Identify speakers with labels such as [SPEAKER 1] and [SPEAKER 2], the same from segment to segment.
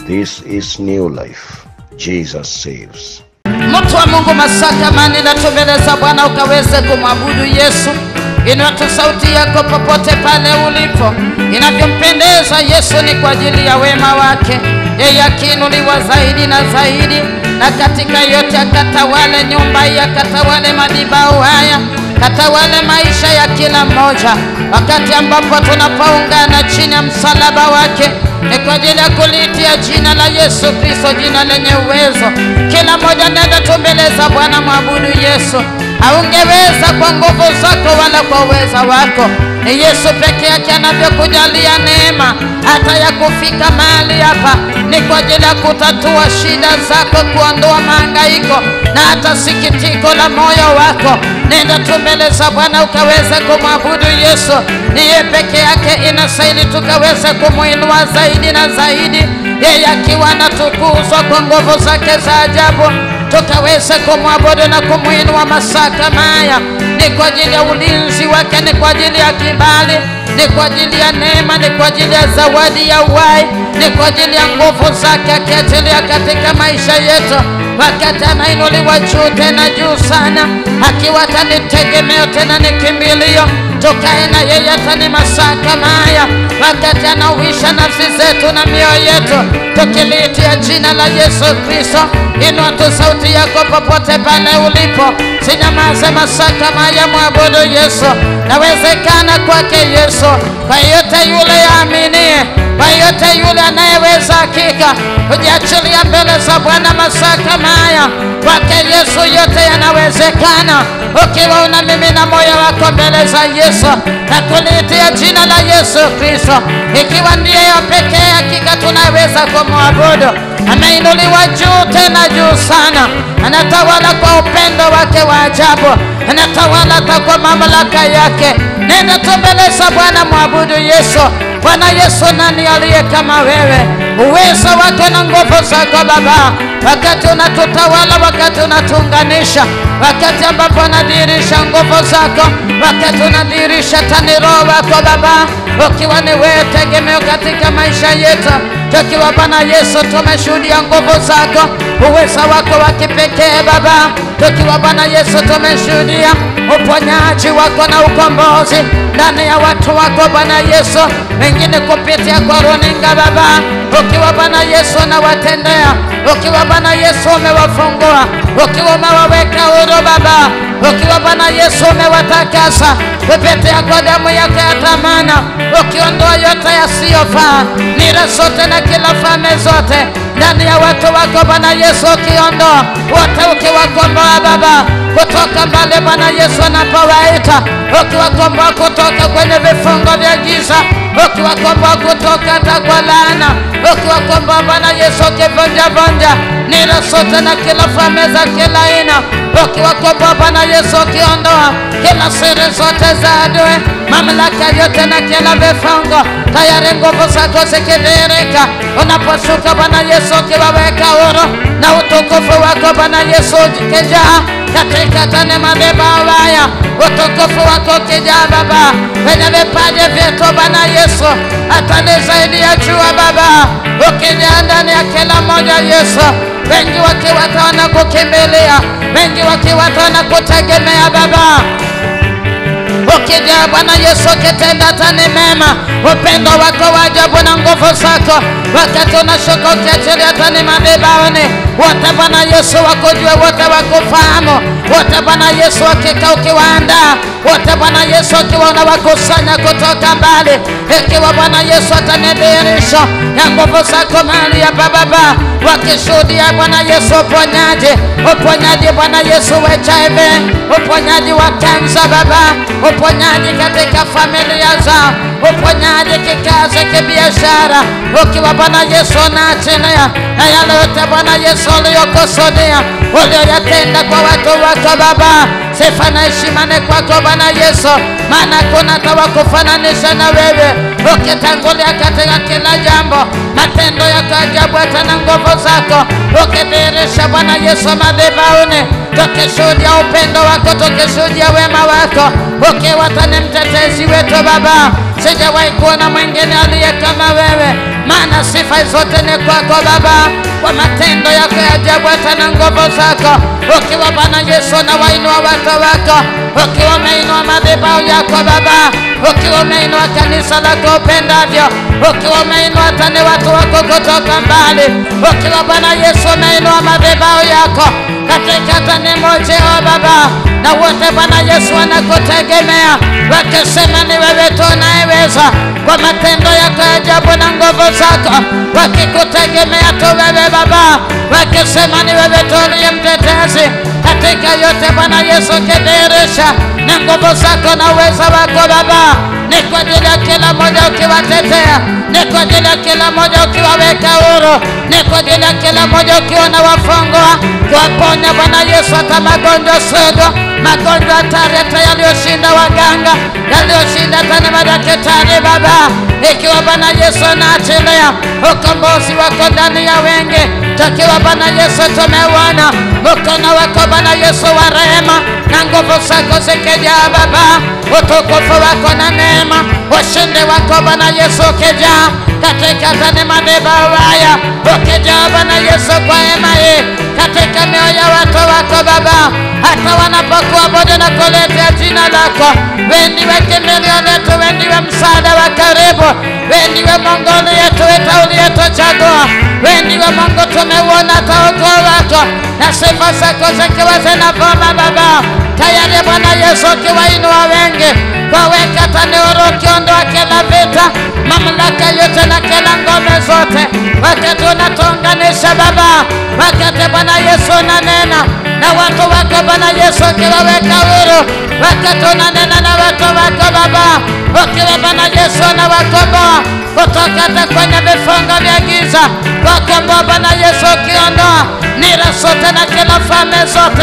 [SPEAKER 1] This is new life. Jesus saves.
[SPEAKER 2] Mtu wa Mungu Masaka mani natumbeleza Bwana ukaweze kumwabudu Yesu. Inua tu sauti yako popote pale ulipo, inavyompendeza Yesu ni kwa ajili ya wema wake. Yeye akiinuliwa zaidi na zaidi, na katika yote akatawale nyumba hii, akatawale madhabahu haya, katawale maisha ya kila mmoja, wakati ambapo tunapoungana chini ya msalaba wake ni kwa ajili ya kuliitia jina la Yesu Kristo, jina lenye uwezo. Kila mmoja nenda tu mbele za Bwana, mwabudu Yesu. Haungeweza kwa nguvu zako wala kwa uweza wako, ni Yesu peke yake anavyokujalia neema hata ya kufika mahali hapa. Ni kwa ajili ya kutatua shida zako, kuondoa mahangaiko na hata sikitiko la moyo wako. Nenda tu mbele za Bwana ukaweze kumwabudu Yesu. Ni yeye peke yake inastahili tukaweze kumuinua zaidi na zaidi, yeye akiwa anatukuzwa kwa nguvu zake za ajabu, tukaweze kumwabudu na kumuinua masaa kama haya. Ni kwa ajili ya ulinzi wake, ni kwa ajili ya kibali, ni kwa ajili ya neema, ni kwa ajili ya zawadi ya uhai, ni kwa ajili ya nguvu zake akiachilia katika maisha yetu wakati anainuliwa juu tena juu sana, akiwa tanitegemeo tena ni kimbilio, tukae na yeye hata ni masaa kama haya, wakati anauisha nafsi zetu na mioyo yetu, tukiliitia jina la Yesu Kristo. Inua tu sauti yako popote pale ulipo, sinyamaze masaa kama haya, mwabudu Yesu. Nawezekana kwake Yesu, kwa yote yule yaaminie, kwa yote yule anayeweza hakika kujiachilia mbele za Bwana masaa kama haya. Kwake Yesu yote yanawezekana, ukiwa unamimina moyo wako mbele za Yesu na kuliitia jina la Yesu Kristo, ikiwa ndiye ya pekee hakika tunaweza kumwabudu. Ameinuliwa juu tena juu sana, anatawala kwa upendo wake wa ajabu, anatawala hata kwa mamlaka yake. Nenda tu mbele za Bwana, mwabudu Yesu. Bwana Yesu, nani aliye kama wewe? Uwezo wako na nguvu zako Baba, wakati unatutawala, wakati unatuunganisha, wakati ambapo unadhihirisha nguvu zako, wakati unadhihirisha tani roho wako Baba, ukiwa ni wewe tegemeo katika maisha yetu, tukiwa Bwana Yesu tumeshuhudia nguvu zako, uwezo wako wa kipekee Baba, tukiwa Bwana Yesu tumeshuhudia uponyaji wako na ukombozi ndani ya watu wako Bwana Yesu, wengine kupitia kwa runinga Baba, ukiwa Bwana Yesu unawatendea, ukiwa Bwana Yesu umewafungua, ukiwa umewaweka huru Baba, ukiwa Bwana Yesu umewatakasa kupitia kwa damu yako ya thamana, ukiondoa yote yasiyofaa, nira zote na kila falme zote ndani ya watu wako Bwana Yesu, ukiondoa wote, ukiwakomboa Baba kutoka mbali Bwana Yesu anapowaita, ukiwakomboa kutoka kwenye vifungo vya giza, ukiwakomboa kutoka hata kwa laana, ukiwakomboa Bwana Yesu ukivunja vunja nira zote na kila falme za kila aina, ukiwakomboa Bwana Yesu ukiondoa kila siri zote za adui, mamlaka yote na kila vifungo, tayari nguvu zako zikidhihirika unaposhuka Bwana Yesu ukiwaweka huru na utukufu wako Bwana Yesu ukijaa katika tane madhabahu haya, utukufu wako ukijaa Baba kwenye vipaji vyetu Bwana Yesu, hata ni zaidi ya jua Baba, ukijaa ndani ya kila mmoja Yesu, wengi wakiwa tawana kukimbilia, wengi wakiwa tawana kutegemea Baba ukijaa Bwana Yesu ukitenda tani mema, upendo wako wa ajabu na nguvu zako, wakati unashuka ukiachilia tani madhabahuni, wote Bwana Yesu wakujue, wote wakufahamu, wote Bwana Yesu hakika ukiwaandaa, wote Bwana Yesu ukiwa unawakusanya kutoka mbali, ikiwa Bwana Yesu atanidhihirisho ya nguvu zako mahali hapa Baba, wakishuhudia Bwana Yesu uponyaji, uponyaji Bwana Yesu wa HIV, uponyaji wa kansa Baba, uponyaji katika familia zao, uponyaji kikazi, kibiashara, ukiwa Bwana Yesu unaachilia na yale yote Bwana Yesu uliyokusudia, ulioyatenda kwa watu wako Baba, sifa na heshima ni kwako Bwana Yesu, maana kuna tawakufananisha na wewe, ukitangulia katika kila jambo, matendo yako ajabu hata na nguvu zako, ukidhihirisha Bwana Yesu madhabahuni, tukishuhudia upendo wako, tukishuhudia wema wako, ukiwa tani mtetezi wetu Baba, sijawahi kuona mwingine aliye kama wewe, maana sifa zote ni kwako Baba, kwa matendo yako ya ajabu hata na nguvu zako, ukiwa Bwana Yesu na wainua watu wako, ukiwa umeinua madhabahu yako Baba, ukiwa umeinua kanisa lako upendavyo, ukiwa umeinua hata ni watu wako kutoka mbali, ukiwa Bwana Yesu umeinua madhabahu yako katika tani moja o Baba, na wote Bwana Yesu wanakutegemea wakisema ni wewe tu unayeweza, kwa matendo yako ya ajabu na nguvu zako, wakikutegemea tu wewe Baba, wakisema ni wewe tu uliye mtetezi katika yote Bwana Yesu, kidhihirisha na nguvu zako na uweza wako Baba, ni kwa ajili ya kila mmoja ukiwatetea, ni kwa ajili ya kila mmoja ukiwaweka huru, ni kwa ajili ya kila mmoja ukiwa na wafungwa, kuwaponya Bwana Yesu hata magonjwa sugu, magonjwa hatari hata yaliyoshinda waganga, yaliyoshinda hata na madaktari Baba, ikiwa Bwana Yesu anaachilia ukombozi wako ndani ya wengi, tukiwa Bwana Yesu tumeuona mkono wako Bwana Yesu wa rehema na nguvu zako zikijaa Baba, utukufu wako na neema, ushindi wako Bwana Yesu ukijaa katika tani madhabahu haya, ukijaa Bwana Yesu kwa hema hii katika mioyo ya watu wako Baba, hata wanapokuabudu na kuletea jina lako, wewe ndiwe kimbilio letu, wewe ndiwe msaada wa karibu, wewe ndiwe Mungu uliyetuita, uliyetuchagua, wewe ndiwe Mungu tumeuona hata ukuu wako na sifa zako zikiwa zinavuma Baba, tayari Bwana Yesu ukiwainua wengi waweka tanuru, ukiondoa kila vita, mamlaka yote na kila ngome zote, wakati unatuunganisha Baba, wakati Bwana Yesu unanena na watu wako Bwana Yesu ukiwaweka huru, wakati unanena na watu wako Baba, ukiwa Bwana Yesu unawakomboa kutoka hata kwenye vifungo vya giza, wakomboa Bwana Yesu ukiondoa nira zote na kila falme zote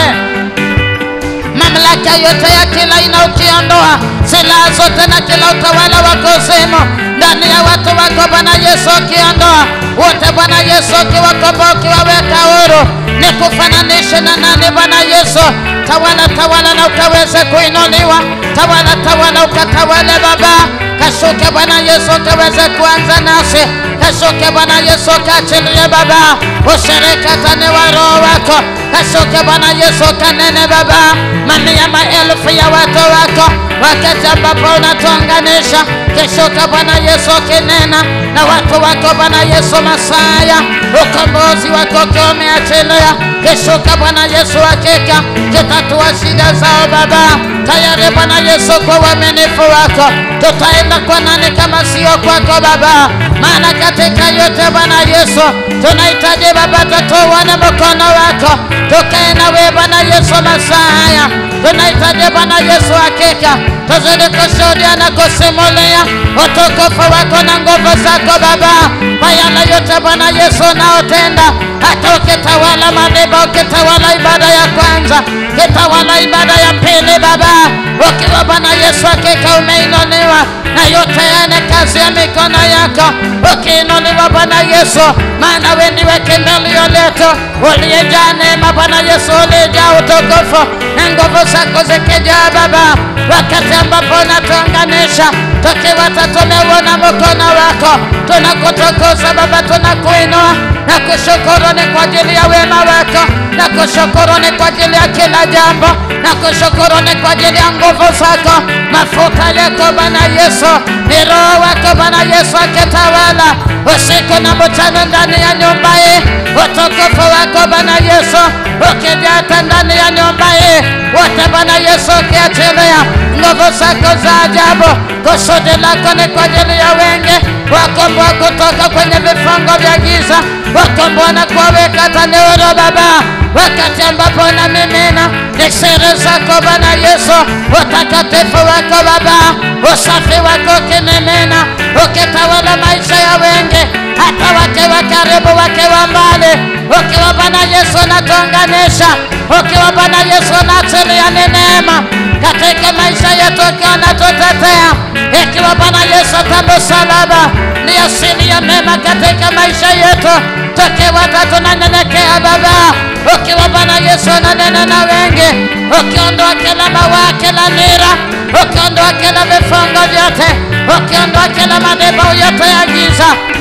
[SPEAKER 2] mamlaka yote ya kila aina ukiondoa silaha zote na kila utawala wa kuzimu ndani ya watu wako Bwana Yesu ukiondoa wote Bwana Yesu ukiwakomboa ukiwaweka huru, ni kufananisha na nani Bwana Yesu? Tawala tawala na ukaweze kuinuliwa, tawala tawala ukatawale Baba, kashuke Bwana Yesu ukaweze kuanza nasi, kashuke Bwana Yesu ukaachilie Baba ushirika tani wa Roho wako, kashuke Bwana Yesu kanene Baba, mamia maelfu ya watu wako, wakati ambapo unatuunganisha, kishuka Bwana Yesu kinena na watu wako Bwana Yesu Masaya, ukombozi wako ukiwa umeachilia, kishuka Bwana Yesu hakika kitatua shida zao Baba, tayari Bwana Yesu kwa uaminifu wako, tutaenda kwa nani kama sio kwako Baba? Maana katika yote Bwana Yesu tunahitaji Baba, tutuone mkono wako, tukae na wewe Bwana Yesu Masaya, tunahitaji Bwana Yesu hakika tuzidi kushuhudia na kusimulia utukufu wako na nguvu zako Baba, kwa yale yote Bwana Yesu unaotenda, hata ukitawala madhabahu, ukitawala ibada ya kwanza, ukitawala ibada ya pili Baba, ukiwa Bwana Yesu hakika umeinuliwa na yote yana kazi ya mikono yako, ukiinuliwa Bwana Yesu, maana wewe ndiwe kimbilio letu, uliyejaa neema Bwana Yesu, uliyejaa utukufu na nguvu zako zikijaa Baba, wakati ambapo unatuunganisha tukiwa tumeuona mkono wako, tunakutukuza Baba, tunakuinua na kushukuru ni kwa ajili ya wema wako, na kushukuru ni kwa ajili ya kila jambo, na kushukuru ni kwa ajili ya nguvu zako, mafuta yako Bwana Yesu, ni Roho wako Bwana Yesu akitawala usiku na mchana ndani ya nyumba hii, utukufu wako Bwana Yesu ukijata ndani ya nyumba hii, wote Bwana Yesu ukiachilia nguvu zako za ajabu. Kusudi lako ni kwa ajili ya wengi, wakomboa kutoka kwenye vifungo vya giza, wakomboa na kuwaweka tanuru Baba, wakati ambapo unamimina ni siri zako Bwana Yesu, utakatifu wako Baba, usafi wako ukimimina, ukitawala maisha ya wengi, hata wakiwa karibu, wakiwa mbali, ukiwa Bwana Yesu unatuunganisha, ukiwa Bwana Yesu unaachilia ni neema katika maisha yetu, ukiwa unatutetea, ikiwa Bwana Yesu kama msalaba ni asili ya mema katika maisha yetu, tukiwa hata tunanyenyekea Baba, ukiwa Bwana Yesu unanena na wengi, ukiondoa kila mawaa, kila nira, ukiondoa kila vifungo vyote, ukiondoa kila madhabahu yote ya giza,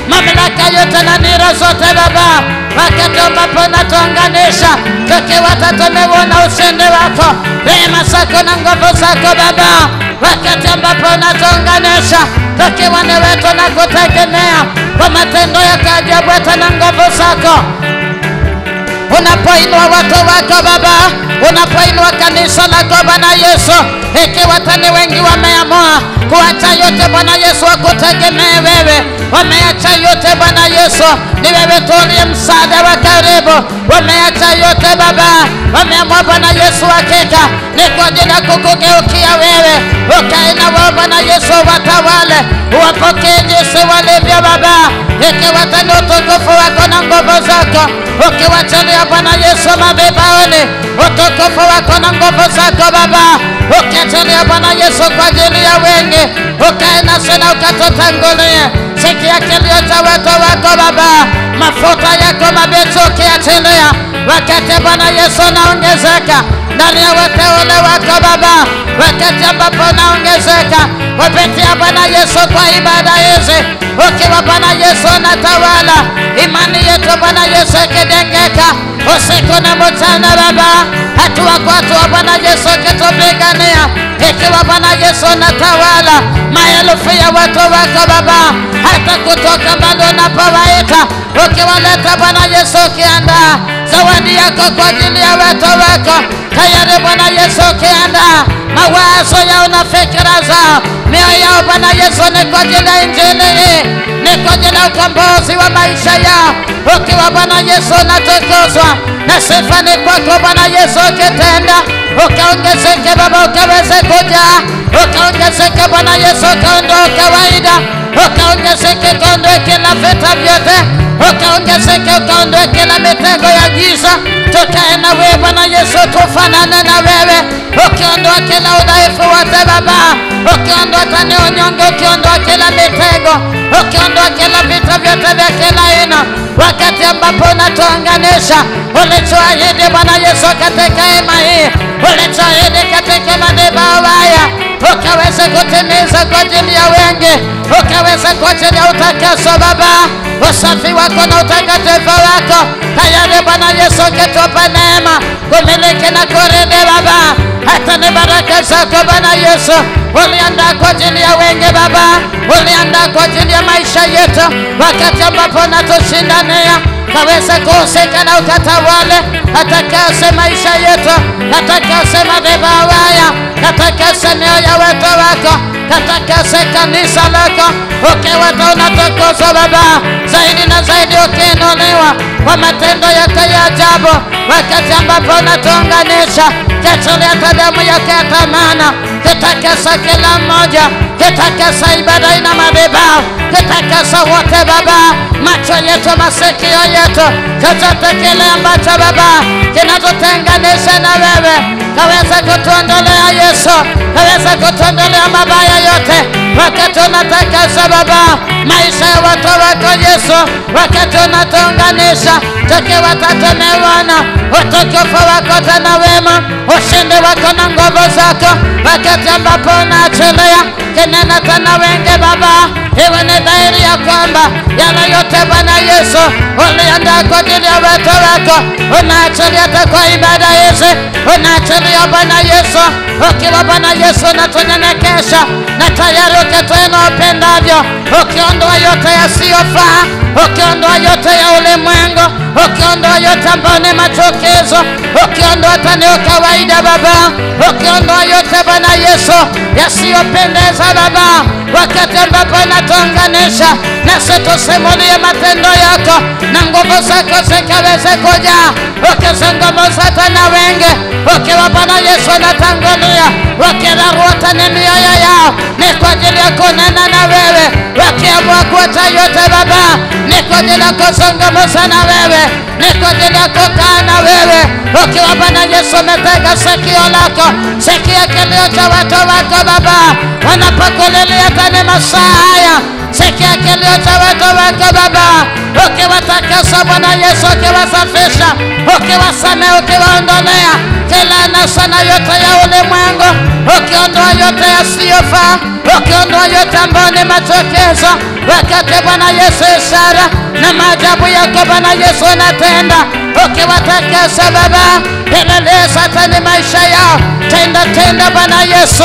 [SPEAKER 2] mamlaka yote na nira zote Baba, wakati ambapo unatuunganisha tukiwa tumeona ushindi wako, rehema zako na nguvu zako Baba, wakati ambapo unatuunganisha tukiwa ni wetu na kutegemea kwa matendo ya ajabu hata na nguvu zako unapoinua watu wako Baba, unapoinua kanisa lako Bwana Yesu, ikiwa tani wengi wameamua kuacha yote Bwana Yesu, wakutegemee wewe, wameacha yote Bwana Yesu, ni wewe tu uliye msaada wa karibu, wameacha yote Baba, wameamua Bwana Yesu, hakika ni kwa ajili ya kukugeukia wewe, ukae na wao Bwana Yesu, watawale, uwapokee jinsi walivyo Baba, ikiwa tani utukufu wako na nguvu zako, ukiwachalia Bwana Yesu madhabahuni, utukufu wako na nguvu zako Baba, ukiachilia Bwana Yesu kwa ajili ya wengi, ukae nasi na ukatutangulie. Sikia kilio cha watu wako Baba, mafuta yako mabichi ukiachilia, wakati Bwana Yesu naongezeka ndani ya wateule wako Baba, wakati ambapo naongezeka kupitia Bwana Yesu kwa ibada hizi, ukiwa Bwana Yesu unatawala imani yetu Bwana Yesu ikidengeka usiku na mchana Baba, hatua kwa hatua Bwana Yesu ukitupigania, ikiwa Bwana Yesu unatawala maelfu ya watu wako Baba, hata kutoka mbali unapowaita, ukiwaleta Bwana Yesu, ukiandaa zawadi yako kwa ajili ya watu wako tayari Bwana Yesu, ukiandaa mawazo yao na fikira zao, mioyo yao Bwana Yesu, ni kwa ajili ya injili hii, ni kwa ajili ya ukombozi wa maisha yao, ukiwa Bwana Yesu unatukuzwa na sifa ni kwako Bwana Yesu, ukitenda ukaongezeke Baba, ukaweze kuja ukaongezeke Bwana Yesu, ukaondoa kawaida, ukaongezeke, ukaondoe kila vita vyote, ukaongezeke, ukaondoe kila mitego ya giza, tukae na wewe Bwana Yesu, tufanane na wewe, ukiondoa kila udhaifu wote Baba, ukiondoa tani unyonge, ukiondoa kila mitego, ukiondoa kila vita vyote vya kila aina, wakati ambapo unatuunganisha ulichoahidi Bwana Yesu katika hema hii, ulichoahidi katika madhabahu haya, ukaweza kutimiza kwa ajili ya wengi, ukaweza kwa ajili ya utakaso Baba, usafi wako na utakatifu wako, tayari Bwana Yesu ukitupa neema kumiliki na kuridi Baba, hata ni baraka zako Bwana Yesu uliandaa kwa ajili ya wengi Baba, uliandaa kwa ajili ya maisha yetu, wakati ambapo unatushindania kaweze kuhusika na ukatawale, atakase maisha yetu, atakase madhabahu haya, atakase mioyo ya watu wako, atakase kanisa lako, ukiwa tu unatukuzwa Baba, zaidi na zaidi ukiinuliwa kwa matendo yako ya ajabu, wakati ambapo unatuunganisha kiachilia hata damu yake ya thamana, kitakasa kila mmoja, kitakasa ibada ina madhabahu, kitakasa wote Baba, macho yetu, masikio yetu, chochote kile ambacho Baba kinatutenganisha na wewe, kaweza kutuondolea Yesu, kaweza kutuondolea mabaya yote, wakati unatakasa Baba maisha ya watu wako Yesu, wakati unatuunganisha tukiwa tumeona utukufu wako tena wema, ushindi wako na nguvu zako, wakati ambapo unaachilia kinena tena wengi Baba, iwe ni dhahiri ya kwamba yale yote Bwana Yesu uliandaa kwa ajili ya watu wako, unaachilia hata kwa ibada hizi, unaachilia Bwana Yesu, ukiwa Bwana Yesu unatunyenyekesha na tayari ukitenda upendavyo, ukiondoa yote yasiyofaa, ukiondoa yote ya ulimwengu, ukiondoa yote ambayo ni machukizo, ukiondoa tani ukawaida Baba, ukiondoa yote Bwana Yesu yasiyopendeza Baba, wakati ambapo inatuunganisha nasi tusimulie matendo yako na nguvu zako zikaweze kuja, ukizungumza tena wengi, ukiwa Bwana Yesu natangulia, wakirarua tani mioyo yao, ni kwa ajili ya kunena na wewe, wakiamua kuacha yote Baba, ni kwa ajili ya kuzungumza na wewe, ni kwa ajili ya kukaa na wewe, ukiwa Bwana Yesu umetega sikio lako, sikia kilio cha watu wako Baba, wanapokulilia tani masaa haya sikia kilio cha watu wako Baba, ukiwatakasa Bwana Yesu, ukiwasafisha, ukiwasamehe, ukiwaondolea kila nasa na yote ya ulimwengu, ukiondoa yote yasiyofaa, ukiondoa yote ambayo ni machokezo, wakati Bwana Yesu ishara na maajabu yako Bwana Yesu unatenda, ukiwatakasa Baba, endelea satani maisha yao, tenda tenda Bwana Yesu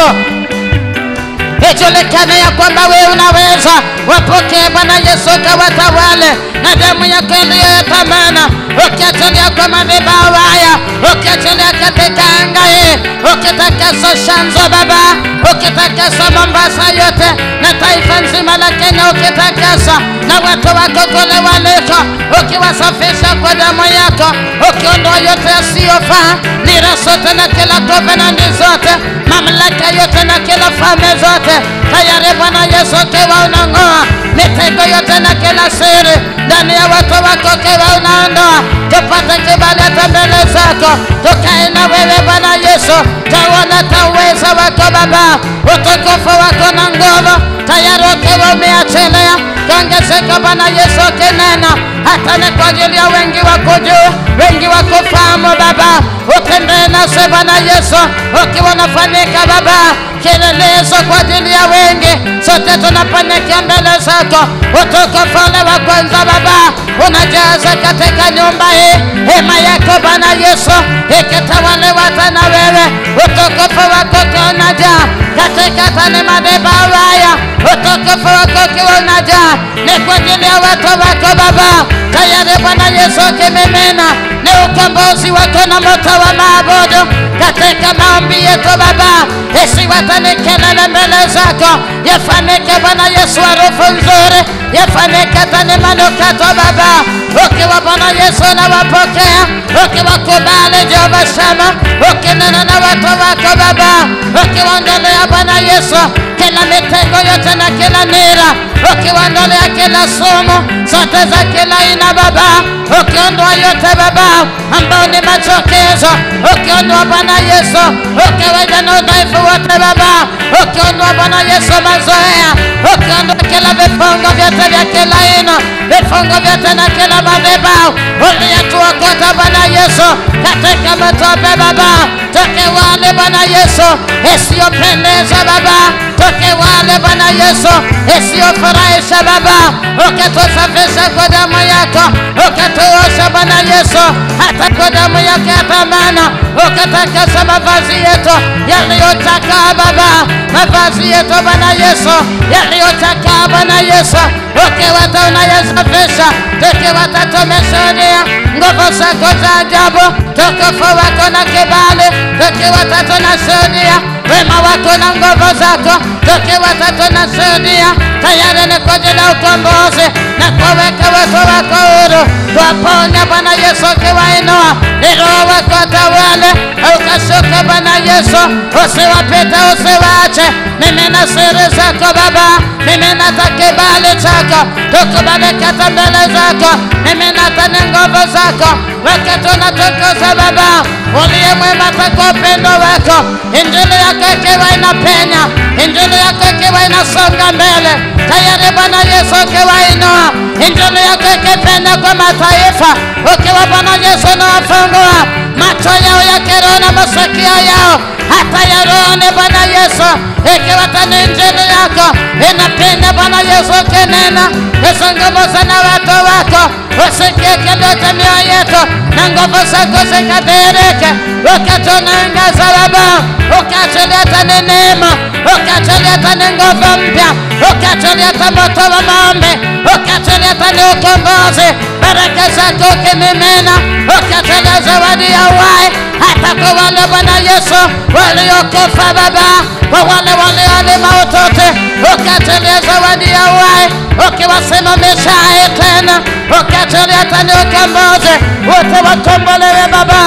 [SPEAKER 2] ijulikane ya kwamba wewe unaweza. Wapokee Bwana Yesu, kawatawale na damu yako iliyo ya thamani, ukiachilia kwa madhabahu haya, ukiachilia katika anga hii, ukitakasa Shanzo Baba, ukitakasa Mombasa yote na taifa nzima la Kenya, ukitakasa na watu wako kule waliko, ukiwasafisha kwa damu yako, ukiondoa yote yasiyofaa, nira zote na kila kovenandi zote, mamlaka yote na kila falme zote, tayari Bwana Yesu ukiwa unang'oa mitego yote na kila siri ndani ya watu wako, ukiwa unaondoa, tupate kibali hata mbele zako, tukae na wewe Bwana Yesu, tauona tauweza wako Baba, utukufu wako na nguvu, tayari ukiwa umeachilia kuongezeka Bwana Yesu, ukinena hata ni kwa ajili ya wengi wako juu, wengi wako fahamu Baba, utembee nasi Bwana Yesu, ukiwa unafanyika Baba kielelezo kwa ajili ya wengi, sote tunafanyika mbele zako, utukufu ule wa kwanza Baba unajaza katika nyumba hii, hema yako Bwana Yesu ikitawaliwa tena wewe, utukufu wako ukiwa unajaa katika tani madhabahu haya, utukufu wako ukiwa unajaa ni kwa ajili ya watu wako Baba, tayari Bwana Yesu ukimimina ni ukombozi wako na moto wa maabudu katika maombi yetu Baba, isiwatani kelele mbele zako, yafanike Bwana Yesu harufu nzuri, yafanike tani manukato Baba, ukiwa Bwana Yesu nawapokea, ukiwakubali Jehova Shama, ukinena na watu wako Baba, ukiwaondolea Bwana Yesu kila mitego yote na kila nira, ukiwaondolea kila sumu zote za kila aina Baba, ukiondoa yote Baba ambao ni machokezo, ukiondoa Bwana Yesu, ukiwaja na udhaifu wote Baba, ukiondoa Bwana Yesu mazoea, ukiondoa kila vifungo vyote vya kila aina, vifungo vyote na kila madhabahu uliyetuokota Bwana Yesu katika matope Baba, toke wale Bwana Yesu isiyopendeza Baba, toke wale Bwana Yesu isiyofurahisha Baba, ukatusafisha kwa damu yako, ukatuosha Bwana Yesu hata kwa damu yako ya thamani, ukatakasa mavazi yetu yaliyochakaa Baba, mavazi yetu Bwana Yesu yaliyochakaa Bwana Yesu, ukiwata unayesafisha, tukiwata tumeshuhudia nguvu zako za ajabu, tukufu wako na kibali, tukiwata tunashuhudia wema wako na nguvu zako, tukiwata tunashuhudia tayari ni kwa ajili ya ukombozi na kuweka watu wako huru, kuwaponya Bwana Yesu, ukiwainua ni Roho wako tawale, ukashuka Bwana Yesu, usiwapite usiwache, mimi na siri zako Baba, mimi nata kibali chako, tukubalike hata mbele zako, mimi nata ni nguvu zako, wakati unatukuza Baba, uliye mwema kwa upendo wako, injili yako ikiwa inapenya, injili yako ikiwa inasonga mbele, tayari Bwana Yesu ukiwainua, injili yako ikipenya kwa mataifa, ukiwa Bwana Yesu unawafungua macho yao ya kiroho na masikio yao hata ya roho ni Bwana Yesu, ikiwa tani injili yako inapenya Bwana Yesu, ukinena izungumza na watu wako, usikie kilio cha mioyo yetu na nguvu zako zikadhihirike, wakati unaangaza Baba, ukiachilia tani neema, ukiachilia tani nguvu mpya, ukiachilia tani moto wa maombi, ukiachilia tani ukombozi, baraka zako ukimimina, ukiachilia zawadi ya uhai hata kwa wale Bwana Yesu waliokufa Baba, kwa wale walioali maututi, ukiachilia zawadi ya uhai, ukiwasimamisha hai tena, ukiachilia tani ukombozi, wote wakombolewe Baba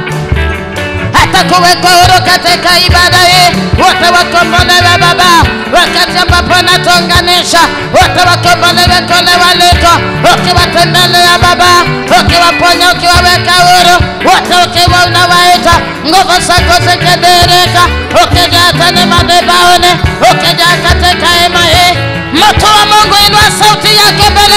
[SPEAKER 2] hata kuwekwa huru katika ibada hii, wote wakombolewe Baba, wakati ambapo natuunganisha, wote wakombolewe kule waliko, ukiwatembelea Baba, ukiwaponya, ukiwaweka huru, wote ukiwa unawaita, nguvu zako zikidhihirika, ukijaa tena madhabahuni, ukijaa katika hema hii, moto wa Mungu inua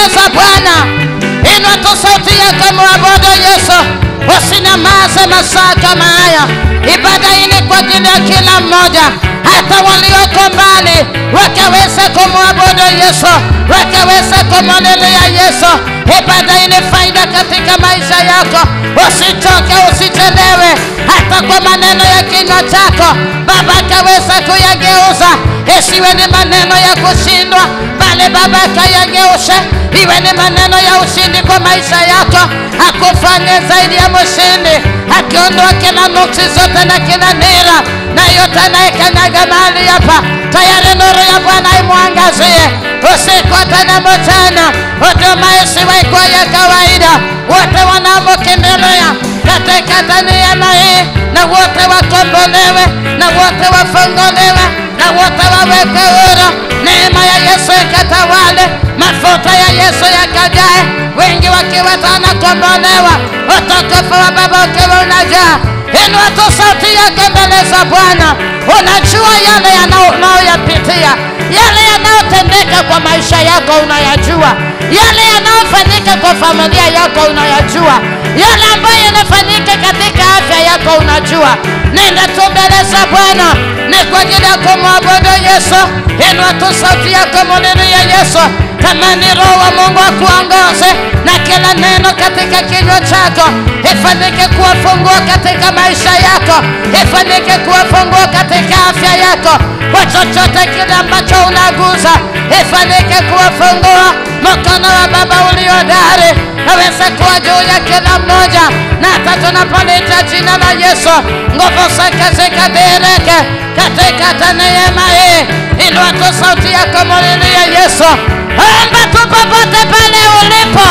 [SPEAKER 2] za Bwana. Inua tu sauti yako mwabudu Yesu, usinyamaze masaa kama haya. Ibada hii ni kwa ajili ya kila mmoja, hata walioko mbali wakaweza kumwabudu Yesu, wakaweza kumlilia Yesu. Ibada hii ni faida katika maisha yako. Usichoke, usichelewe, hata kwa maneno ya kinywa chako Baba akaweza kuyageuza, isiwe ni maneno ya kushindwa, bali Baba akayageushe iwe ni maneno ya ushindi kwa maisha yako, akufanye zaidi ya mshindi, akiondoa kila nuksi zote na kila nira na yote anayekanyaga mahali hapa, tayari nuru ya Bwana imwangazie usiku hata na mchana, huduma isiwe kwa ya kawaida, wote wanaomkimbilia katika neema hii, na wote wakombolewe, na wote wafunguliwe, na wote waweke huru. Neema ya Yesu ikatawale, mafuta ya Yesu yakajae, wengi wakiwa wanakombolewa, utukufu wa Baba ukiwa unajaa. Inua tu sauti yako mbele za Bwana. Unajua yale yanao- unayoyapitia, yale yanayotendeka kwa maisha yako unayajua, yale yanayofanyika kwa familia yako unayajua, yale ambayo yanafanyika katika afya yako unajua. Nenda tu mbele za Bwana, ni kwa ajili ya kumwabudu Yesu. Inua tu sauti yako, mulilie Yesu. Kama ni Roho wa Mungu akuongoze na kila neno katika kinywa chako ifanyike kuwa funguo katika maisha yako, ifanyike kuwa funguo katika afya yako, kwa chochote kile ambacho unaguza ifanyike kuwa funguo. Mkono wa Baba ulio dari aweze kuwa juu ya kila mmoja, na hata tunapolita jina la Yesu, nguvu zake zikadhihirike katika neema hii. Inua tu sauti yako, mulilie Yesu. Omba tu popote pale ulipo.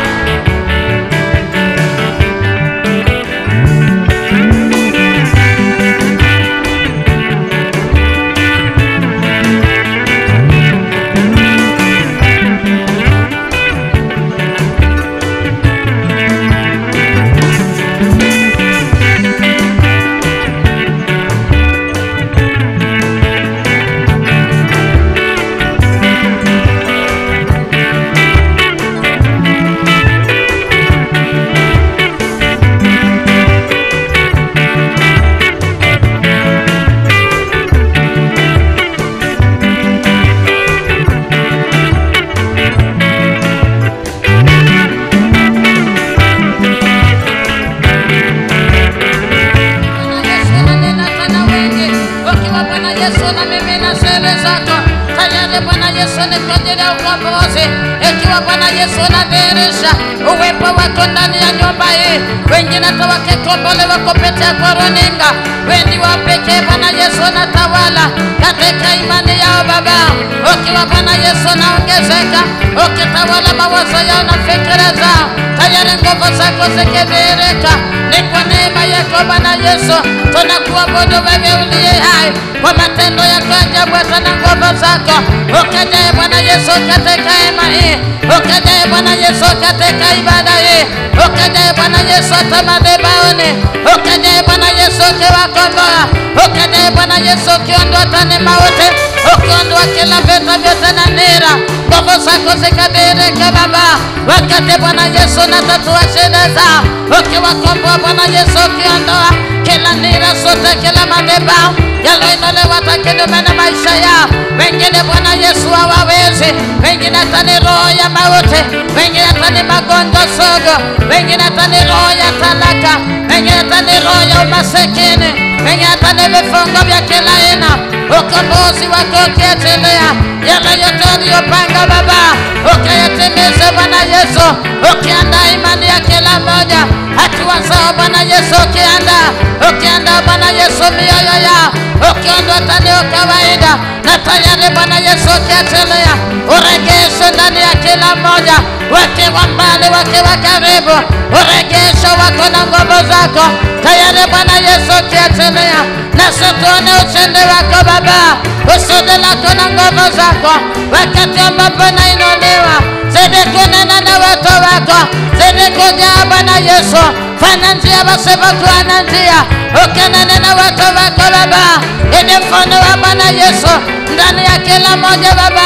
[SPEAKER 2] Bwana Yesu ananena tena wengi, ukiwa Bwana Yesu na mimi na siri zako tayari. Bwana Yesu ni kwa ajili ya ukombozi, ikiwa Bwana Yesu anadhihirisha uwepo wako ndani ya nyumba hii, wengine hata wakikombolewa kupitia kwa runinga, wendi wa pekee Bwana Yesu anatawala katika imani yao Baba, ukiwa Bwana Yesu anaongezeka, ukitawala mawazo yao na fikira zao, tayari nguvu zako zikidhihirika, ni kwa neema yako Bwana Yesu tunakuabudu wewe uliye hai kwa matendo yako ajabu hata na nguvu zako. Ukajae Bwana Yesu katika hema hii, ukajae Bwana Yesu katika ibada hii, ukajae Bwana Yesu hata madhabahuni, ukajae Bwana Yesu ukiwakomboa, ukajae Bwana Yesu ukiondoa tani mauti, ukiondoa kila vita vyote na nira, nguvu zako zikadhihirika Baba, wakati Bwana Yesu natatua shida zao, ukiwakomboa Bwana Yesu ukiondoa kila nira zote, kila madhabahu yaloinuliwa hata kinyume na maisha yao. Wengine Bwana Yesu hawawezi, wengine hata ni roho ya mauti, wengine hata ni magonjwa sugu, wengine hata ni roho ya talaka, wengine hata ni roho ya umasikini, wengine hata ni vifungo vya kila aina. Ukombozi wako ukiachilia yale yote uliyopanga Baba, ukayatimize Bwana Yesu, ukiandaa imani ya kila mmoja, hatua zao Bwana Yesu, ukiandaa ukiandaa Bwana Yesu mioyo yao, ukiondoa tani ya kawaida na tayari Bwana Yesu ukiachilia uregesho ndani ya kila mmoja, wakiwa mbali, wakiwa karibu, uregesho wako na nguvu zako tayari Bwana Yesu ukiachilia, nasi tuone ushindi wako Baba, kusudi lako na nguvu zako, wakati ambapo nainuliwa, zidi kunena na watu wako, zidi kujaa Bwana Yesu, fanya njia pasipokuwa na njia, ukinena na watu wako Baba, ili mfano wa Bwana Yesu ndani ya kila mmoja Baba,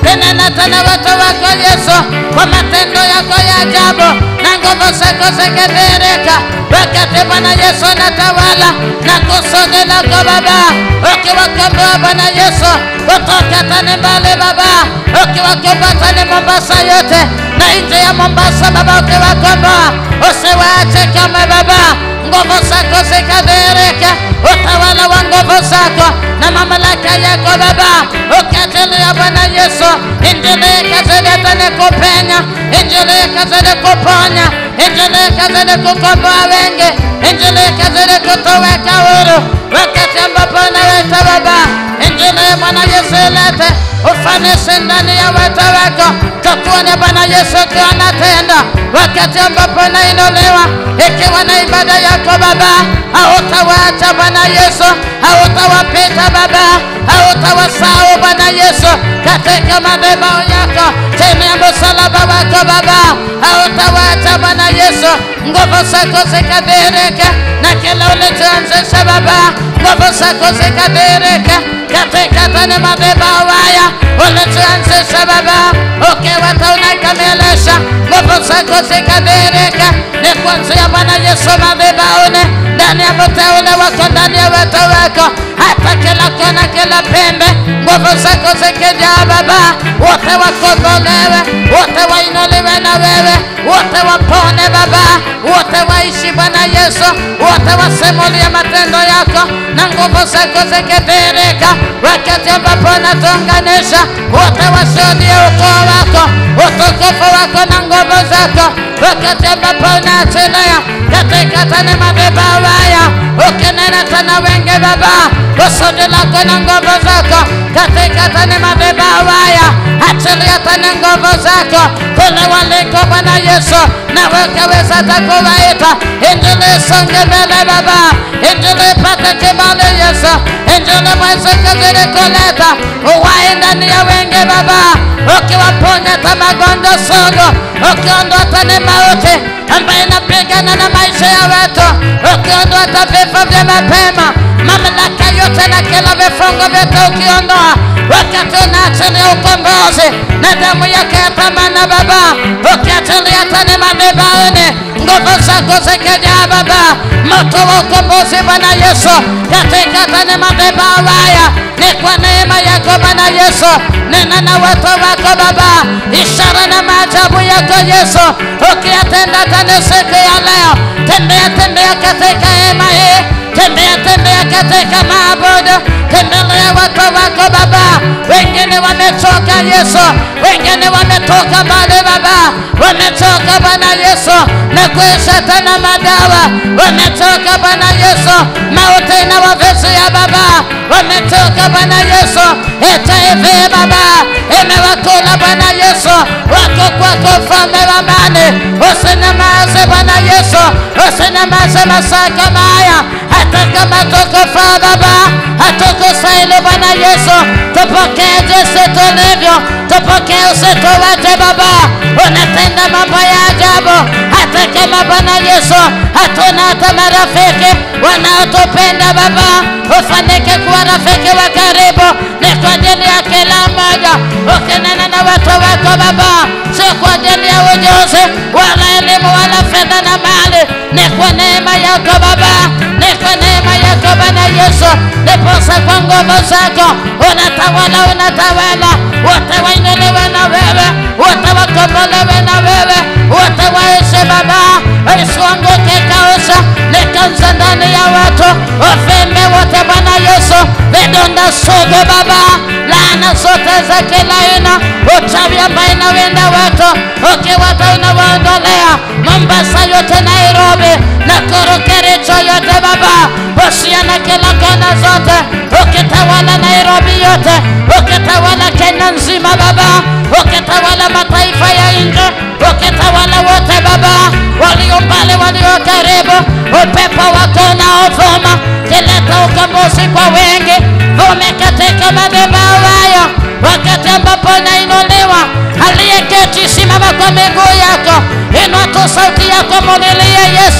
[SPEAKER 2] tenena tena watu wako Yesu kwa matendo yako ya ajabu na nguvu zako zikidhihirika wakati Bwana Yesu anatawala na kusudi lako Baba, ukiwakomboa Bwana Yesu kutoka tani mbali Baba, ukiwakomboa tani Mombasa yote na nje ya Mombasa Baba, ukiwakomboa usiwaache kama Baba, nguvu zako zikadhihirika, utawala wa nguvu zako na mamlaka yako Baba, ukiachilia Bwana Yesu, injili ikazidi tena kupenya, injili ikazidi kuponya, injili ikazidi kukomboa wengi, injili ikazidi kutoweka huru, wakati ambapo unaweta Baba, injili ya Bwana Yesu ilete ufanisi ndani ya watu wako, tukuone Bwana Yesu ukiwa anatenda, wakati ambapo unainuliwa, ikiwa na ibada yako Baba, hautawaacha Bwana Yesu, hautawapita Baba, hautawasahau Bwana Yesu katika madhabahu yako, chini ya msalaba wako Baba, hautawaacha Bwana Yesu, nguvu zako zikadhihirika na kila ulichoanzisha Baba, nguvu zako zikadhihirika katika tani madhabahu haya ulichoanzisha Baba, ukiwa unakamilisha, nguvu zako zikadhihirika, ni kuanzia Bwana Yesu madhabahuni, ndani ya mteule wako, ndani ya watu wako, hata kila kona, kila pembe, nguvu zako zikijaa Baba, wote wakombolewe, wote wainuliwe na wewe, wote wapone Baba, wote waishi Bwana Yesu, wote wasimulie matendo yako na nguvu zako zikidhihirika, wakati ambapo unatuunganisha, wote washuhudie ukoo wako, utukufu wako na nguvu zako, wakati ambapo unaachilia katika tani madhabahu haya, ukinena tena wengi Baba, kusudi lako na nguvu zako katika tani madhabahu haya, achilia tena nguvu zako kule waliko Bwana Yesu, na wakaweza takuwaita injili isonge mbele Baba, injili ipate kibali Yesu, injili mweze kazidi kuleta uhai ndani ya wengi Baba, ukiwaponya hata magonjwa sugu, ukiondoa tani mauti ambayo inapigana na maisha ya watu, ukiondoa hata vifo vya mapema, mamlaka yote na kila vifungo vyote ukiondoa, wakati unaachilia ukombozi na damu yake ya thamani Baba, ukiachilia tani madhabahuni, nguvu zako zikijaa Baba, moto wa ukombozi Bwana Yesu, katika tani madhabahu haya, ni kwa neema yako Bwana Yesu, nena na watu wako Baba, ishara na maajabu yako Yesu, ukiyatenda tani siku ya leo, tembea tembea katika hema hii, tembea tembea katika maabudu, tembelea watu wako Baba, wengine wamechoka Yesu, wengine wametoka mbali Baba, wamechoka Bwana Yesu na kuisha tena madawa, wamechoka Bwana Yesu, mauti na wavizia Baba, wamechoka Bwana Yesu, HIV Baba imewakula Bwana Yesu, wako kwako mfalme wa amani, usinyamaze Bwana Yesu, usinyamaze masaa kama haya, hata kama tukufaa Baba, hatukustahili Bwana Yesu, tupokee jinsi tulivyo, tupokee usituwache Baba, unatenda mambo ya ajabu, hata kama Bwana Yesu hatuna hata marafiki wanaotupenda Baba, ufanike kuwa rafiki wa karibu, ni kwa ajili ya kila mmoja, ukinena na watu wako Baba, sio kwa ajili ya ujuzi wala elimu wala fedha na mali, ni kwa neema yako Baba, ni kwa neema yako Bwana Yesu, ndiposa kwa nguvu zako unatawala, unatawala, wote wainuliwe na wewe, wote wakombolewe na wewe, wote waishi Baba, isianguke kausha likanza ndani ya watu, uvimbe wote Bwana Yesu, vidonda sugu Baba, laana zote za kila aina, uchawi ambaye inawinda watu, ukiwata unawaondolea Mombasa yote, Nairobi na Korokerecho yote Baba, Busia na kila kona zote, ukitawala Nairobi yote, ukitawala Kenya nzima Baba, ukitawala mataifa ya nje, ukitawala wote Baba, walio mbali, walio karibu, upepo wako unaovuma kileta ukombozi kwa wengi, vume katika madhabahu hayo, wakati ambapo unainuliwa, aliyeketi simama kwa miguu yako, inua tu sauti yako, mulilie Yesu,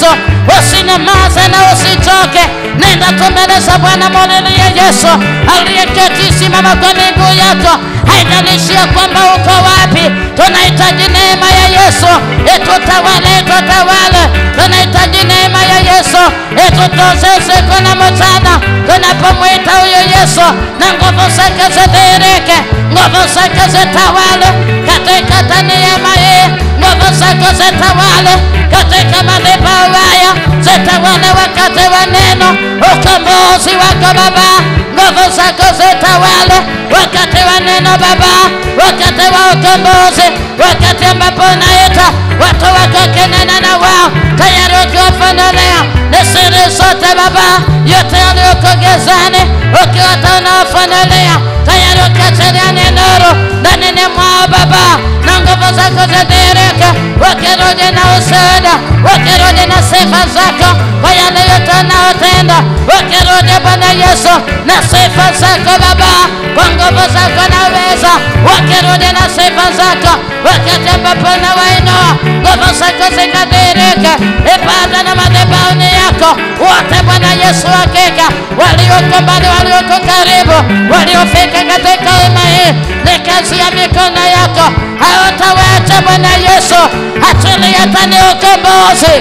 [SPEAKER 2] usinyamaze na usichoke. Nenda tumeleza Bwana, mulilie Yesu aliyeketi, simama kwa miguu yako. Haijalishi ya kwamba uko wapi, tunahitaji neema ya Yesu itutawale, itutawale. Tunahitaji neema ya Yesu itutoze usiku na mchana, tunapomwita huyo Yesu na nguvu zake zidhihirike, nguvu zake zitawale katika neema hii, nguvu zake zitawale katika madhabahu haya, zitawale wakati wa neno, ukombozi wako Baba, nguvu zako zitawale wakati wa neno Baba, wakati wa ukombozi, wakati ambapo unaita watu wako kinena na wao, tayari ukiwafunulia ni siri zote Baba, yote yaliyoko gizani, ukiwata unawafunulia tayari ukiachilia ni nuru ndani mwao Baba, na nguvu zako zidhihirike, wakirudi na ushuhuda, wakirudi na sifa zako kwa yale yote unaotenda, wakirudi Bwana Yesu na sifa zako Baba, kwa nguvu zako na uweza, wakirudi na sifa zako, wakati ambapo unawainua, nguvu zako zikadhihirike, ibada na madhabahuni yako wote Bwana Yesu, hakika walioko mbali, walioko karibu, waliofika katika hema hii, ni kazi ya mikono yako, hautawacha Bwana Yesu, achilia tani ukombozi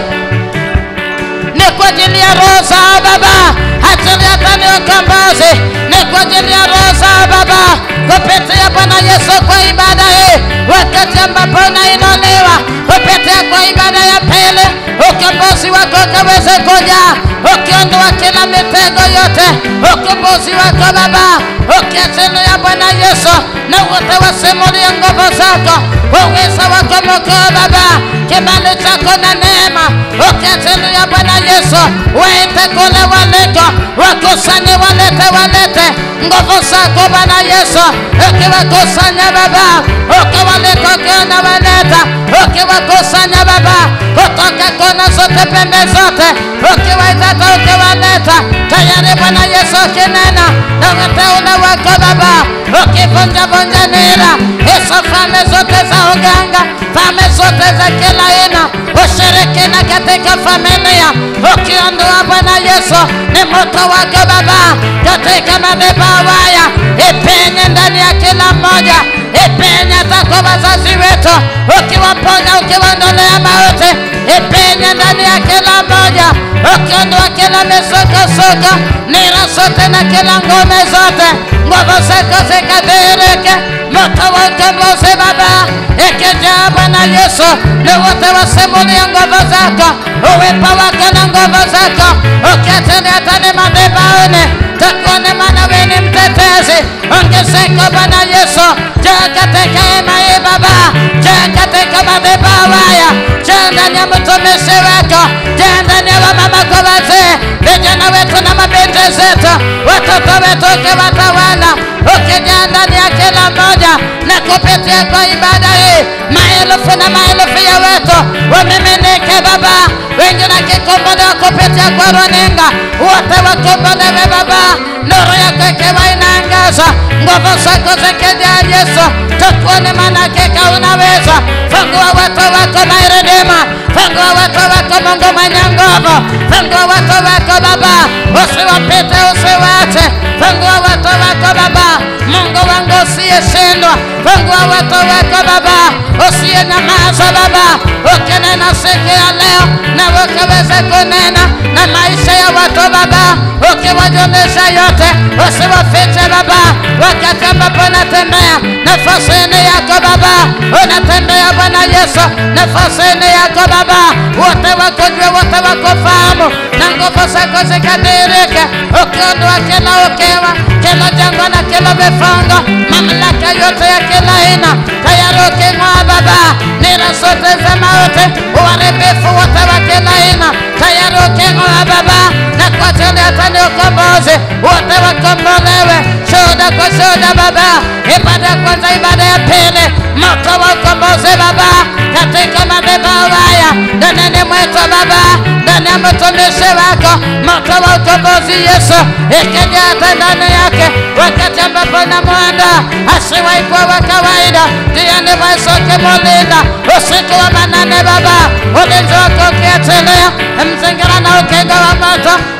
[SPEAKER 2] ni kwa ajili ya roho zao Baba, achilia tani ukombozi ni kwa ajili ya roho zao Baba, kupitia Bwana Yesu kwa ibada hii, wakati ambapo unainuliwa kupitia kwa ibada ya pili, ukombozi wako ukaweze kuja, ukiondoa kila mitego yote, ukombozi wako Baba, ukiachilia Bwana Yesu na wote wasimulie nguvu zako, uweza wako mkuu Baba, kibali chako na neema, ukiachilia Bwana Yesu, waite kule waliko, wakusanye, walete, walete nguvu zako Bwana Yesu, ukiwakusanya Baba, ukiwaleta, ukiona waleta, ukiwakusanya Baba, kutoka kona zote, pembe zote, ukiwaitata, ukiwaleta, tayari Bwana Yesu ukinena na wateule wako Baba, ukivunjavunja nira hizo falme zote za uganga, falme zote za kila aina, ushirikina katika familia, ukiondoa Bwana Yesu, ni moto wako Baba katika madhabahu haya, ipenye ndani ya kila mmoja, ipenye hata kwa wazazi wetu, ukiwaponya, ukiwaondolea mauti, ipenye ndani ya kila mmoja, ukiondoa kila misukosuko, nira zote na kila ngome zote, nguvu zako zikadhihirike, moto wa ukombozi Baba ikijaa Bwana Yesu, ni wote wasimulia nguvu zako, uwepo wako na nguvu zako, ukiachilia tani madhabahuni, takuone maana wewe ni mtetezi, ongezeko Bwana Yesu, jaa katika hema hii Baba, jaa katika madhabahu haya, jaa ndani ya mtumishi wako, jaa ndani ya wamama kwa wazee, vijana wetu na mabinti zetu, watoto wetu ukiwatawala, ukijaa ndani ya kila mmoja na kupitia kwa ibada hii, maelfu na maelfu ya wetu wamiminike Baba, wengine wakikombolewa kupitia kwa runinga, wote wakombolewe Baba, nuru yako ikiwa inaangaza, nguvu zako zikijaa Yesu, tukuone maana hakika unaweza. Fungua watu wako Mairedema, fungua watu wako Mungu mwenye nguvu, fungua watu wako Baba, usiwapite usiwache, fungua watu wako Baba, Mungu wangu usiyeshindwa, fungua watu wako Baba, usiyenyamaza Baba, ukinena siku ya leo na ukaweze kunena na maisha ya watu Baba, ukiwajulisha yote, usiwafiche Baba, wakati ambapo unatembea nafasini yako Baba, unatembea Bwana Yesu nafasini yako Baba, wote wakujue, wote wakufahamu, na nguvu zako zikadhihirike, ukiondoa kila ukiwa, kila jangwa na kila vifungo, mamlaka yote ya kila aina, tayari uking'oa Baba, nira zote za mauti, uharibifu wote wa kila aina, tayari uking'oa Baba, na kwa ajili ya tani ukombozi, wote wakombolewe, shuhuda kwa shuhuda Baba, ibada ya kwanza, ibada ya pili, moto wa ukombozi Baba, katika madhabahu haya, ndani mwetu Baba, ndani ya mtumishi wako, moto wa ukombozi Yesu, ikijaa hata ndani yake, wakati ambapo namwanda asiwahi kuwa wa kawaida, ndiye ndivyo Yesu ukimulinda usiku wa manane Baba, ulinzi wako ukiachilia, mzingira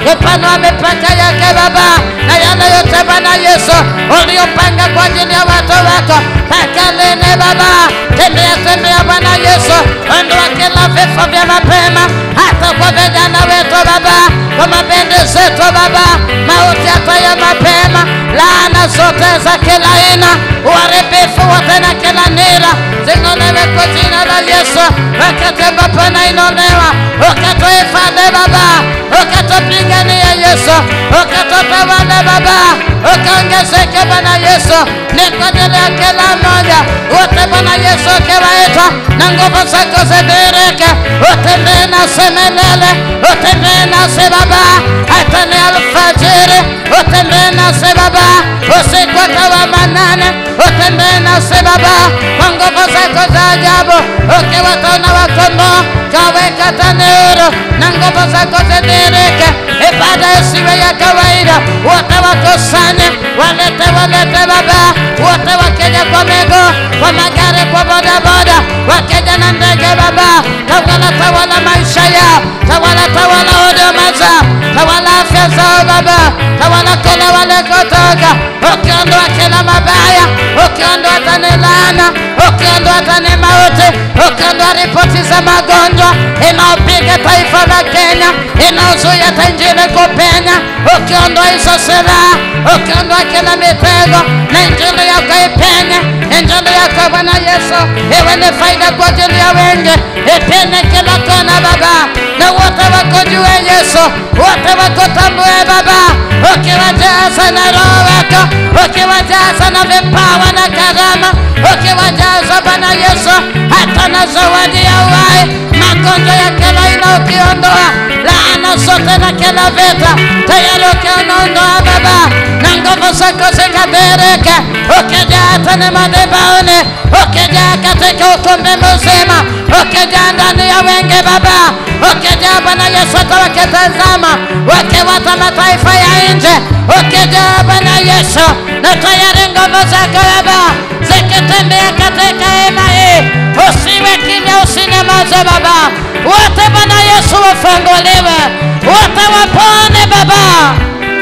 [SPEAKER 2] kupanua mipaka yake Baba, na yale yote Bwana Yesu uliopanga kwa ajili ya watu wako mpaka lini Baba? Tembea tembea Bwana Yesu, ondoa kila vifo vya mapema hata kwa vijana wetu Baba, kwa mabende zetu Baba, mauti hata ya mapema, laana zote za kila aina, uharibifu wote na kila nira zing'olewe kwa jina la Yesu, wakati ambapo nainolewa, ukatuhifadhi Baba, ukatupigania Yesu, ukatutawala Baba, ukaongezeke Bwana Yesu, ni kwa ajili ya kila mmoja wote Bwana Yesu ukiwaita na nguvu zako zidirike, utembee nasi milele, utembee nasi Baba, hata ni alfajiri, utembee nasi Baba, usiku wa manane, utembee nasi Baba, kwa nguvu zako za ajabu, ukiwatona wakondoo kaweka tanuru na nguvu zako zidirike, ibada isiwe ya kawaida, wote wakusanye, walete walete Baba, wote wakija kwa miguu, kwa magari, kwa bodaboda, wakija na ndege Baba, tawala tawala maisha yao, tawala tawala huduma zao, tawala afya zao Baba, tawala kule walikotoka, ukiondoa kila mabaya, ukiondoa tani laana, ukiondoa tani mauti, ukiondoa ripoti za magonjwa inaopiga taifa la Kenya, inaozuia hata injili kupenya, ukiondoa hizo silaha, ukiondoa kila mitego na injili yako ipenye, injili yako Bwana Yesu iwe ni faida kwa ajili ya wengi, ipenye kila kona Baba, na wote wakujue Yesu, wote wakutambue Baba, ukiwajaza na Roho wako, ukiwajaza na vipawa na karama, ukiwajaza Bwana Yesu hata na zawadi ya uhai, magonjwa ya kila aina ukiondoa, laana zote na kila vita tayari ukiondoa Baba, na nguvu zako zikadirike, ukijaa hata ni madhabahuni, ukijaa katika ukumbi mzima, ukijaa ndani ya wengi Baba, ukijaa Bwana Yesu hata wakitazama wakiwata mataifa ya nje, ukijaa Bwana Yesu na tayari nguvu zako Baba zikitembea katika hema hii, usiwe kimya, usinyamaze Baba, wote Bwana Yesu wafunguliwe, wote wapone Baba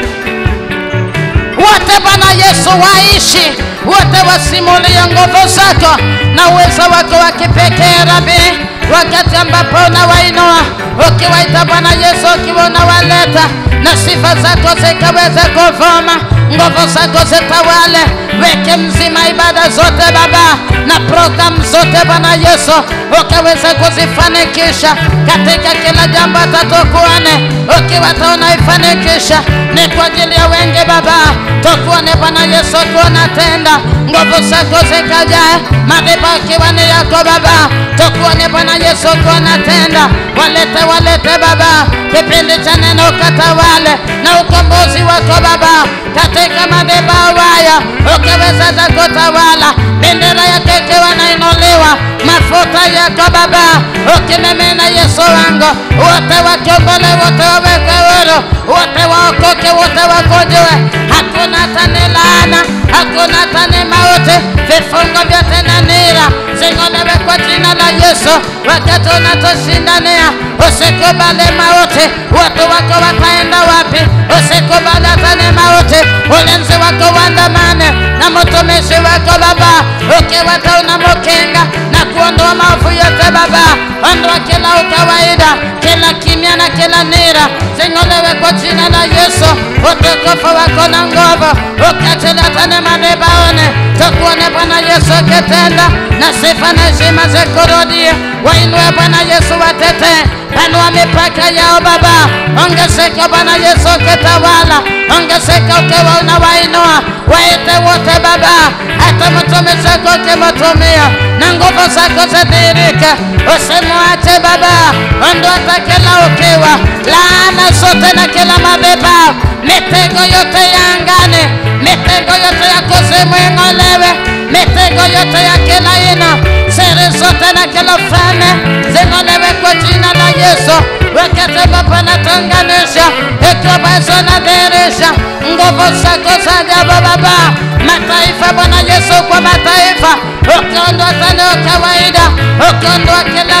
[SPEAKER 2] wote Bwana Yesu waishi, wote wasimulie nguvu zako na uwezo wako wa kipekee Rabi, wakati ambapo unawainua ukiwaita Bwana Yesu, ukiwa unawaleta na sifa zako zikaweze kuvuma, nguvu zako zitawale wiki mzima, ibada zote Baba na programu zote Bwana Yesu ukaweze kuzifanikisha katika kila jambo tatukuone, ukiwa unaifanikisha ni kwa ajili ya wengi Baba, tukuone Bwana Yesu, kuona tenda nguvu zako zikajae, madhabahu ikiwa ni yako Baba, tukuone Bwana Yesu, kuona tenda, walete walete Baba, kipindi cha neno ukatawale na ukombozi wako Baba, katika madhabahu haya ukaweza za kutawala, bendera yako ikiwa nainuliwa, mafuta yako Baba, ukimimina Yesu wangu, wote wakiongole, wote wawekwe huru, wote waokoke, wote wakujue, hakuna tani laana, hakuna tani mauti, vifungo vyote na nira zing'olewe kwa jina la Yesu. Wakati unatushindania, usikubali mauti. Watu wako wataenda wapi? Usikubali tani mauti. Ulinzi wako uandamane na mtumishi wako Baba, ukiwata unamukinga na kuondoa maovu yote Baba, ondoa kila ukawaida, kila kimya na kila nira zing'olewe kwa jina la Yesu. Utukufu wako na nguvu ukatilatane madhabahuni, tukuone Bwana Yesu ukitenda na sifa na heshima zikurudie. Wainue Bwana Yesu, watetee, panua mipaka yao Baba, ongezeka Bwana Yesu ukitawala, ongezeka ukiwa unawainua, waite wote Baba, hata mtumishi wako ukimtumia na nguvu zako zidhihirike, usimwache Baba, ondoa hata kila ukiwa, laana zote na kila madhabahu, mitego yote ya angani, mitego yote ya kuzimu ing'olewe, mitego yote ya kila aina, siri zote na kila ufalme zing'olewe kwa jina la Yesu. Wakati ambapo natunganisha, ikiwa basi unadhihirisha nguvu zako za ajabu Baba, mataifa Bwana Yesu, kwa mataifa ukiondoa tena kawaida, ukiondoa kila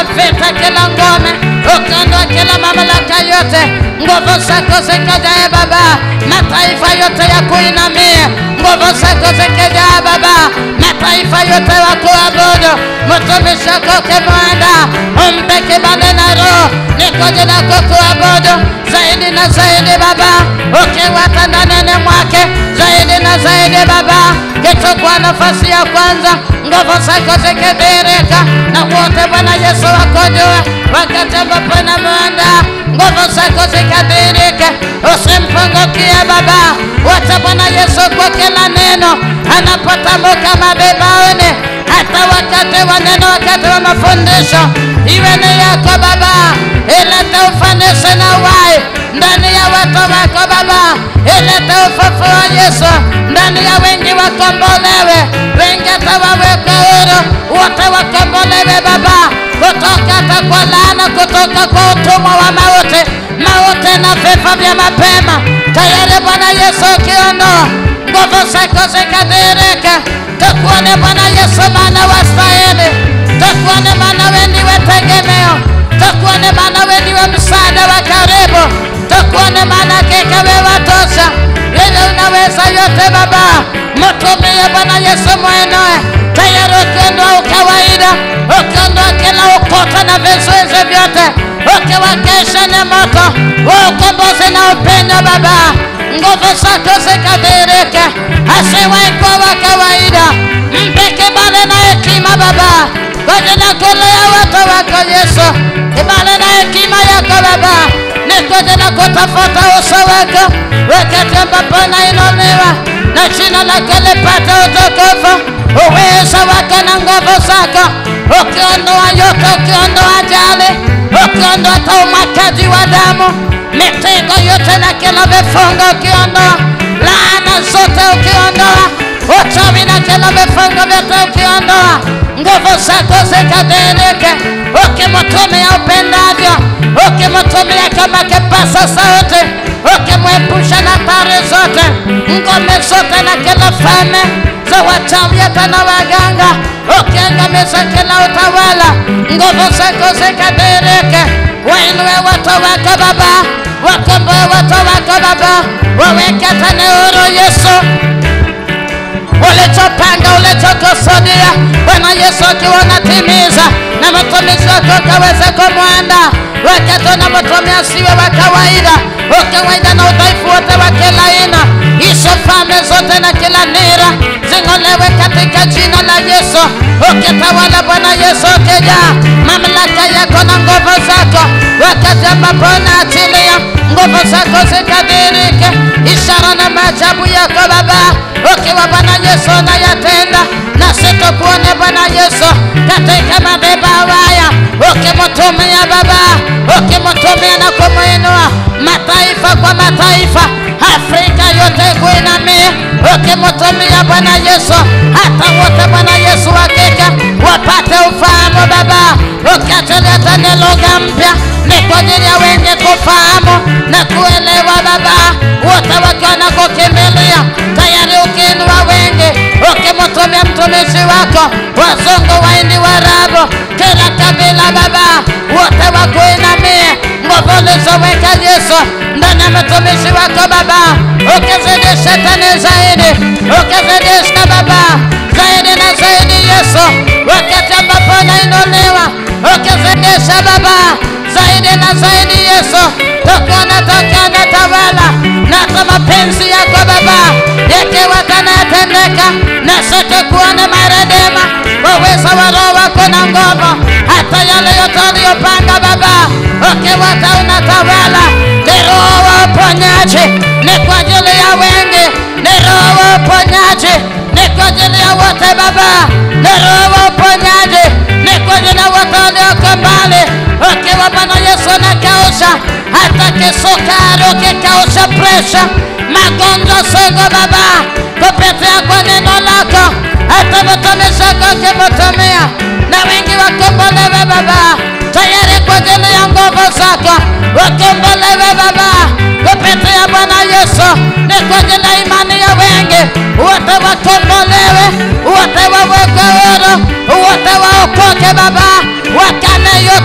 [SPEAKER 2] vita, kila ngome, ukiondoa kila mamlaka yote, nguvu zako zikajae Baba, mataifa yote ya kuinamia, nguvu zako zikajaa Baba, mataifa yote wa kuabudu, mtumishi wako ukimwanda, umpe kibali na roho, ni kwa ajili yako kuabudu zaidi na zaidi Baba, ukiwata ndani mwake zaidi na zaidi Baba, kichukua nafasi ya kwanza, nguvu zako zikidirika na wote Bwana Yesu wakujue, wakati ambapo namwanda nguvu zako zikadirike, usimpungukie Baba, wacha Bwana Yesu kwa kila neno anapotamka madhabahuni, hata wakati wa neno, wakati wa mafundisho, iwe ni yako Baba, ilete ufanisi na uhai ndani ya watu wako Baba, ilete ufufuo wa Yesu ndani ya wengi, wakombolewe, wengi atawaweka huru, wote wakombolewe Baba, kutoka hata kwa laana, kutoka kwa utumwa wa mauti, mauti na vifo vya mapema. Tayari Bwana Yesu ukiondoa nguvu zako zikadirike, tukuone Bwana Yesu, maana wastahili, tukuone maana wewe ndiwe tegemeo, tukuone maana wewe ndiwe msaada wa karibu, tukuone maana hakika wewe watosha, wewe unaweza yote Baba, mtumie Bwana Yesu mwenyewe, tayari ukiondoa ukawaida, ukiondoa kila ukuta na vizuizi vyote, ukiwakesha na moto wa ukombozi na upendo Baba, nguvu zako zikadirike, asiwahi kuwa wa kawaida, mpe kibali na hekima Baba, kwa ajili ya kulea watu wako Yesu, kibali na hekima yako Baba, ni kwa ajili ya kutafuta uso wako wakati ambapo nainuliwa na jina lako lipate utukufu, uwezo wako na nguvu zako, ukiondoa yote, ukiondoa ajali, ukiondoa hata umwagaji wa damu, mitego yote na kila vifungo, ukiondoa laana zote, ukiondoa uchawi na kila vifungo vyote, ukiondoa nguvu zako zikadirike, ukimtumia upendavyo, ukimtumia kama kipasa sauti, ukimwepusha na hatari zote, ngome zote na kila falme za wachawi hata na waganga, ukiangamiza kila utawala, nguvu zako zikadirike, wainue watu wako Baba, wakomboe watu wako Baba, waweke tena huru Yesu ulichopanga ulichokusudia Bwana Yesu akiwa unatimiza na mtumishi wako ukaweze kumwanda wakati unamtumia siwe wa kawaida, ukawaida na udhaifu wote wa kila aina, hizo falme zote na kila nira zing'olewe katika jina la Yesu, ukitawala Bwana Yesu, ukijaa mamlaka yako na nguvu zako, wakati ambapo unaachilia nguvu zako zikadirike, ishara na maajabu yako Baba, ukiwa Bwana Yesu unayatenda, na sitokuone Bwana Yesu katika madhabahu haya, ukimtumia Baba, ukimtumia na kumwinua mataifa kwa mataifa, Afrika yote kuinamia, ukimtumia Bwana Yesu, hata wote Bwana Yesu hakika wapate ufahamu Baba, ukiachilia tena lugha mpya ni kwa ajili ya wengi kufahamu na kuelewa Baba, wote wakiwa na kukimbilia tayari, ukiinua wengi, ukimtumia mtumishi wako, wazungu, waindi, warabu, kila kabila Baba, wote wakuinamie nguvu ulizoweka Yesu ndani ya mtumishi wako Baba, ukizidisha tena zaidi, ukizidisha Baba zaidi na zaidi Yesu, wakati ambapo nainuliwa, ukizidisha Baba zaidi na zaidi Yesu, tukiona tukiona tawala na hata mapenzi yako Baba yakiwa yanatendeka, na sote kuona maredema uwezo wa Roho wako na nguvu, hata yale yote uliyopanga Baba, ukiwa hata unatawala, ni Roho wa uponyaji, ni kwa ajili ya wengi, ni Roho wa uponyaji, ni kwa ajili ya wote Baba, ni Roho wa uponyaji, ni kwa ajili ya wote walioko mbali, ukiwa Bwana Yesu nakausha hata kisukari, ukikausha presha, magonjwa sugu Baba, kupitia kwa neno lako, hata mtumishi wako ukimtumia, na wengi wakombolewe Baba, tayari kwa ajili ya nguvu zako, wakombolewe Baba, kupitia Bwana Yesu, ni kwa ajili ya imani ya wengi, wote wakombolewe, wote wawekwe huru, wote waokoke Baba, wakane yote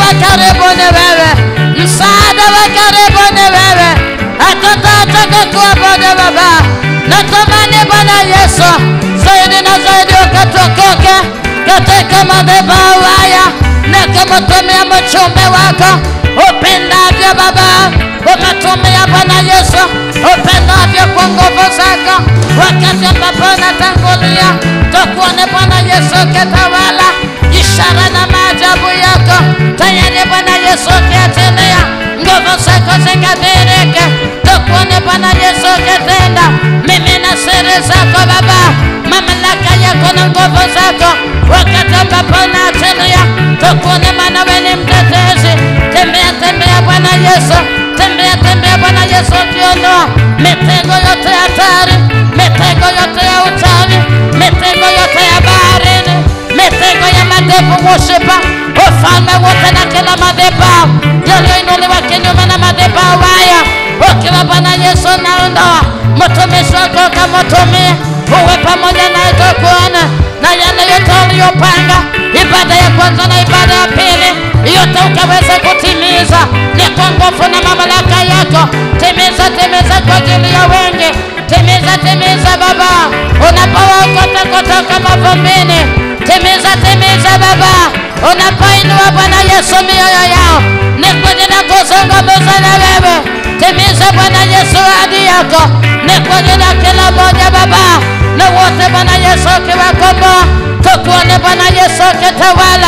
[SPEAKER 2] wa karibu ni wewe, msaada wa karibu ni wewe, hatutaacha kuabudu Baba. Natamani Bwana Yesu zaidi na zaidi ukatukuke katika madhabahu haya na kumtumia mchumbe wako upendavyo Baba, ukatumia Bwana Yesu upendavyo kwa nguvu zako, wakati ambapo natangulia tukuone Bwana Yesu ukitawala ishara na maajabu yako tayari Bwana Yesu ukiachilia nguvu zako zikadhihirike, tukuone Bwana Yesu ukitenda mimi na siri zako Baba, mamlaka yako na nguvu zako, wakati ambapo naachilia tukuone, maana wewe ni mtetezi. Tembea tembea Bwana Yesu, tembea tembea Bwana Yesu, ukiondoa mitego yote ya hatari, mitego yote ya uchawi, mitego yote ya baharini, mitego ya madevu worshipper, ufalme wote na kila madhabahu yaliyoinuliwa kinyume na madhabahu haya, ukiwa Bwana Yesu naondoa mtumishi wako ukamtumie, uwe pamoja naye tukuone na yale yote uliyopanga, ibada ya kwanza na ibada ya pili, yote ukaweze kutimiza, ni kwa nguvu na mamlaka yako. Timiza, timiza kwa ajili ya wengi, timiza, timiza Baba, unapowaokota kutoka mavumbini, timiza, timiza Baba, unapoinua Bwana Yesu mioyo yao, ni kwa ajili ya kuzungumza na wewe. Timiza Bwana Yesu ahadi yako, ni kwa ajili ya kila mmoja Baba, na wote Bwana Yesu ukiwakomboa, tukuone Bwana Yesu ukitawala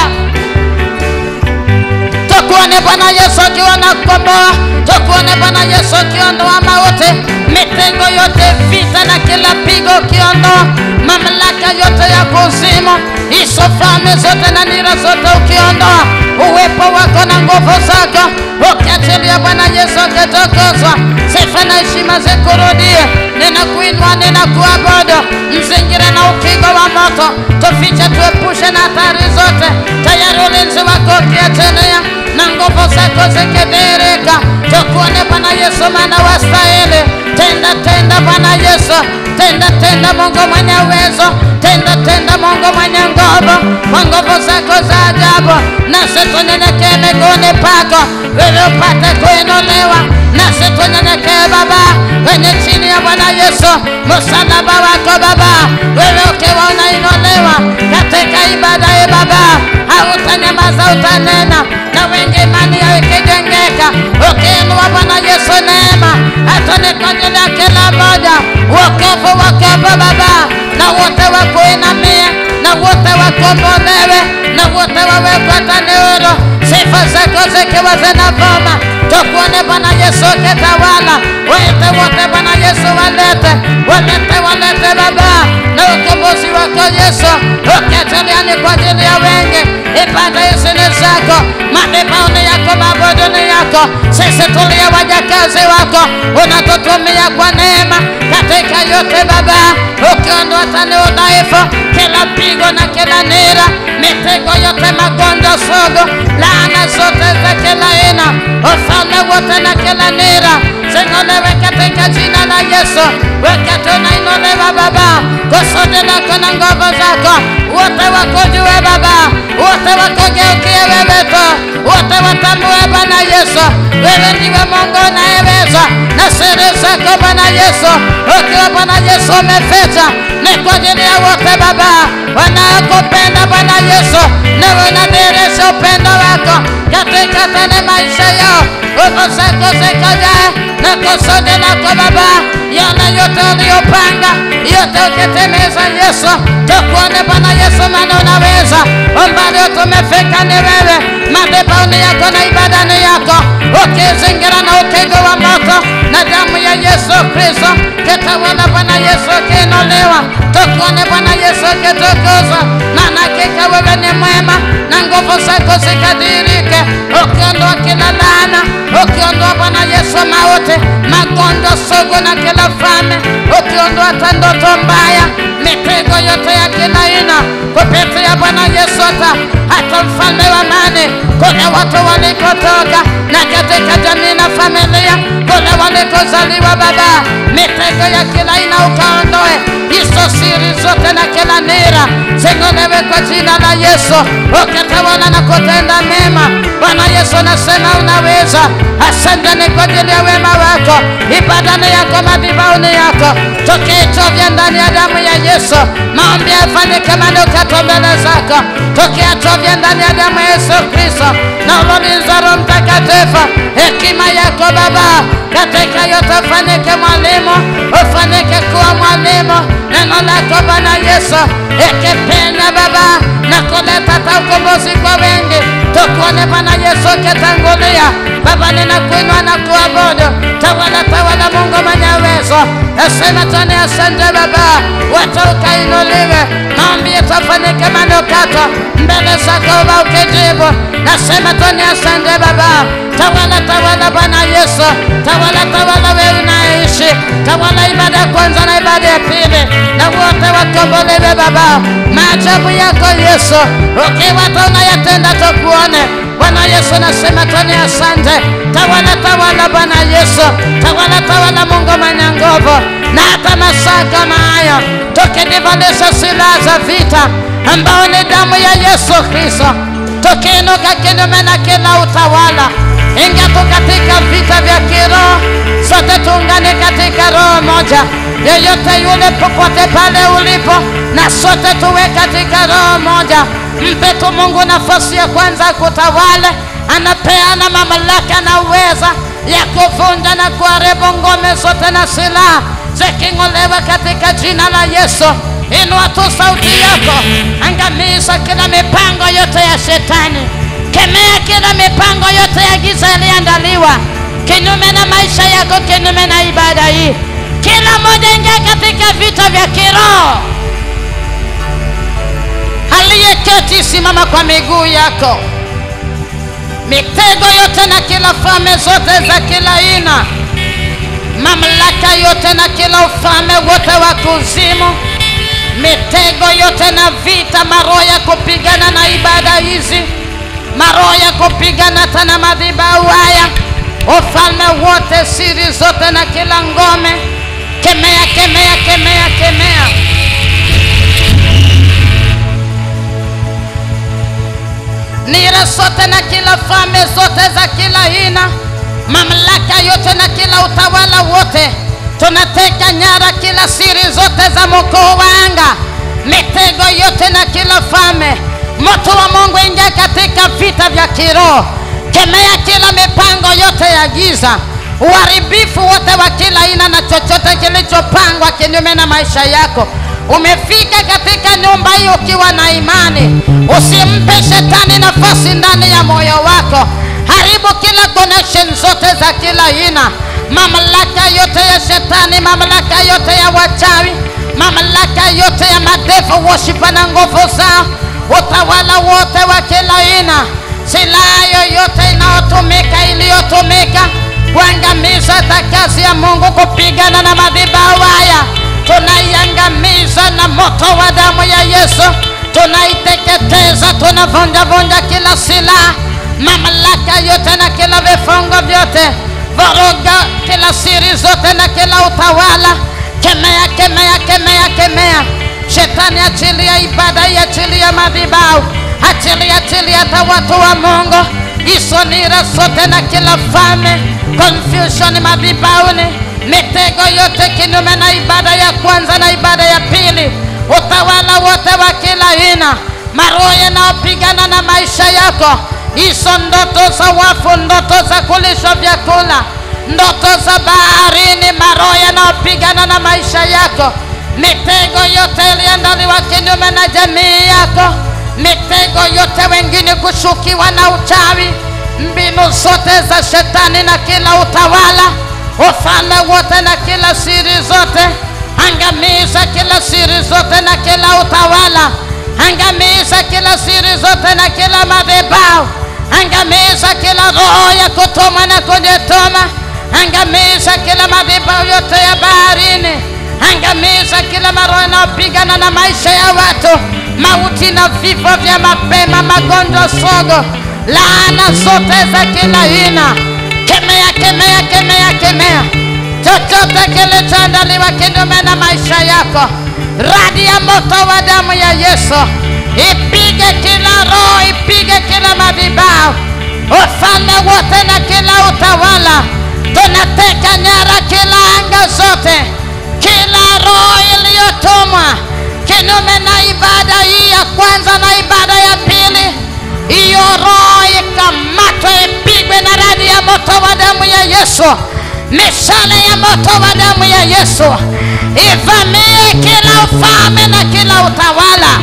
[SPEAKER 2] tukuone Bwana Yesu akiwa na kukomboa, tukuone Bwana Yesu akiondoa mauti, mitego yote, vita na kila pigo ukiondoa, mamlaka yote ya kuzimu, hizo falme zote na nira zote ukiondoa, uwepo wako na nguvu zako ukiachilia Bwana Yesu akitukuzwa, sifa na heshima zikurudie. Ninakuinua, ninakuabudu, mzingira na ukingo wa moto, tufiche, tuepushe na hatari zote, tayari ulinzi wako ukiachilia na nguvu zako zikidhihirika, tukuone Bwana Yesu, maana wastahili. Tenda tenda Bwana Yesu, tenda tenda Mungu mwenye uwezo, tenda tenda Mungu mwenye nguvu, kwa nguvu zako za ajabu, nasi tunyenyekee miguuni pako, ili upate kuinuliwa, nasi tunyenyekee Baba kwenye chini ya Bwana Yesu, msalaba wako Baba, wewe ukiwa unainuliwa katika ibada hii Baba, hautanyamaza, utanena na wengi imani yao ikijengeka, ukiinua Bwana Yesu neema, hata ni kwa ajili ya kila mmoja, wokovu wokovu Baba, na wote wakuinamie, na wote wakombolewe, na wote wawekwe tanuru, sifa zako zikiwa zinavuma, tukuone Bwana Yesu ukitawala, waite wote Bwana Yesu walete, walete, walete Baba, na ukombozi wako Yesu, ukiachilia ni kwa ajili ya wengi, ibada hizi ni zako, madhabahu ni yako, mabudu ni yako, sisi tulia wajakazi wako, unatutumia kwa neema katika yote Baba, ukiondoa tani udhaifu, kila pigo na kila nira, mitego yote, magonjwa sugu, laana zote za kila aina, ufalme wote na kila nira zing'olewe katika jina la Yesu, wakati unainuliwa Baba, kusudi lako na nguvu zako, wote wakujue Baba, wote wakugeukie wewe tu, wote watambue Bwana Yesu, wewe ndiwe Mungu unayeweza, na siri zako Bwana Yesu, ukiwa Bwana Yesu umeficha, ni kwa ajili ya wote Baba wanaokupenda Bwana Yesu, na unadhihirisha upendo wako katika tena maisha yao, nguvu zako zikajae na kusudi lako Baba, yale yote uliyopanga yote ukitimiza Yesu, tukuone Bwana Yesu, maana unaweza. Umbali tumefika ni wewe, madhabahu yako na ibada ni yako, ukizingira na ukingo wa moto na damu ya Yesu Kristo, kitawala Bwana Yesu ukiinuliwa, tukuone Bwana Yesu ukitukuzwa, maana hakika wewe ni mwema na nguvu zako zikadhihirike, ukiondoa kila laana, ukiondoa Bwana Yesu mauti, magonjwa sugu na kila falme, ukiondoa hata ndoto mbaya, mitego yote ya kila aina, kupitia Bwana Yesu hata hata mfalme wa amani, kule watu walikotoka na katika jamii na familia, kule walikozaliwa Baba, mitego ya kila aina ukaondoe, hizo siri zote na kila nira zing'olewe ukatawale kwa jina la Yesu, ukatawala na kutenda mema. Bwana Yesu, nasema unaweza. Asante ni kwa ajili ya wema wako, ibadani yako, madhabahuni yako, tukichovya ndani ya damu ya Yesu. Maombi yafanyike manukato mbele zako, tukiyachovya ndani ya damu ya Yesu Kristo na ulinzi wa Roho Mtakatifu, hekima yako Baba, katika yote ufanyike mwalimu, ufanyike kuwa mwalimu. Neno lako Bwana Yesu ikipenya Baba na kuleta hata ukombozi kwa wengi, tukuone Bwana Yesu ukitangulia. Baba, ninakuinua na kuabudu. Tawala, tawala Mungu mwenye uwezo. Nasema tani asante Baba, watu ukainuliwe, maombi yetu afanyike manukato mbele zako Baba ukijibu. Nasema tani asante Baba, tawala, tawala Bwana Yesu, tawala, tawala wewe unaishi, tawala ibada ya kwanza na ibada ya pili, na wote wakombolewe Baba, maajabu yako Yesu, ukiwa hata unayatenda tukuone Bwana Yesu, nasema tani asante, tawala, tawala Bwana Yesu, tawala, tawala Mungu mwenye nguvu, na hata masaa kama haya tukijivalisha silaha za vita ambao ni damu ya Yesu Kristo, tukiinuka kinyume na kila utawala ingia tu katika vita vya kiroho, sote tuungane katika roho moja. Yeyote yule popote pale ulipo, na sote tuwe katika roho moja. Mpe tu Mungu nafasi ya kwanza kutawale. Anapeana mamlaka na uweza ya kuvunja na kuharibu ngome zote na silaha ziking'olewa katika jina la Yesu. Inua tu sauti yako, angamiza kila mipango yote ya shetani kemea kila mipango yote ya giza iliandaliwa kinyume na maisha yako, kinyume na ibada hii. Kila mmoja ingia katika vita vya kiroho. Aliyeketi simama kwa miguu yako. Mitego yote na kila falme zote za kila aina, mamlaka yote na kila ufalme wote wa kuzimu, mitego yote na vita, maroho ya kupigana na ibada hizi maroho ya kupigana hata na madhabahu haya, ufalme wote, siri zote na kila ngome, kemea, kemea, kemea, kemea. Nira zote na kila falme zote za kila aina, mamlaka yote na kila utawala wote, tunateka nyara kila siri zote za mkuu wa anga, mitego yote na kila falme Moto wa Mungu ingia katika vita vya kiroho, kemea kila mipango yote ya giza, uharibifu wote wa kila aina na chochote kilichopangwa kinyume na maisha yako. Umefika katika nyumba hii ukiwa na imani, usimpe shetani nafasi ndani ya moyo wako. Haribu kila connection zote za kila aina, mamlaka yote ya shetani, mamlaka yote ya wachawi, mamlaka yote ya madevo worshipa na nguvu zao utawala wote wa kila aina, silaha yoyote inayotumika iliyotumika kuangamiza kazi ya Mungu, kupigana na madhabahu haya, tunaiangamiza na moto wa damu ya Yesu, tunaiteketeza, tunavunja vunja kila silaha, mamlaka yote na kila vifungo vyote, vuruga kila siri zote na kila utawala. Kemea, kemea, kemea, kemea Shetani, achilia ibada hii, achilia madhabahu, achilia, achilia hata watu wa Mungu, hizo nira zote na kila falme, confusion madhabahuni, mitego yote kinyume na ibada ya kwanza na ibada ya pili, utawala wote wa kila aina, maroho yanayopigana na maisha yako, hizo ndoto za wafu, ndoto za kulishwa vyakula, ndoto za baharini, maroho yanayopigana na maisha yako mitego yote iliandaliwa kinyume na jamii yako, mitego yote wengine kushukiwa na uchawi, mbinu zote za shetani na kila utawala, ufalme wote na kila siri zote, angamiza kila siri zote na kila utawala, angamiza kila siri zote na kila madhabahu, angamiza kila roho ya kutuma na kujituma, angamiza kila madhabahu yote ya baharini angamiza kila maroho yanayopigana na maisha ya watu, mauti na vifo vya mapema, magonjwa sogo, laana zote za kila aina. Kemea, kemea, kemea, kemea chochote kilichoandaliwa kinyume na maisha yako. Radi ya moto wa damu ya Yesu ipige kila roho, ipige kila madhabahu, ufalme wote na kila utawala. Tunateka nyara kila anga zote, kila roho iliyotumwa kinyume na ibada hii ya kwanza na ibada ya pili, hiyo roho ikamatwe, ipigwe na radi ya moto wa damu ya Yesu, mishale ya moto wa damu ya Yesu ivamie kila ufalme na kila utawala,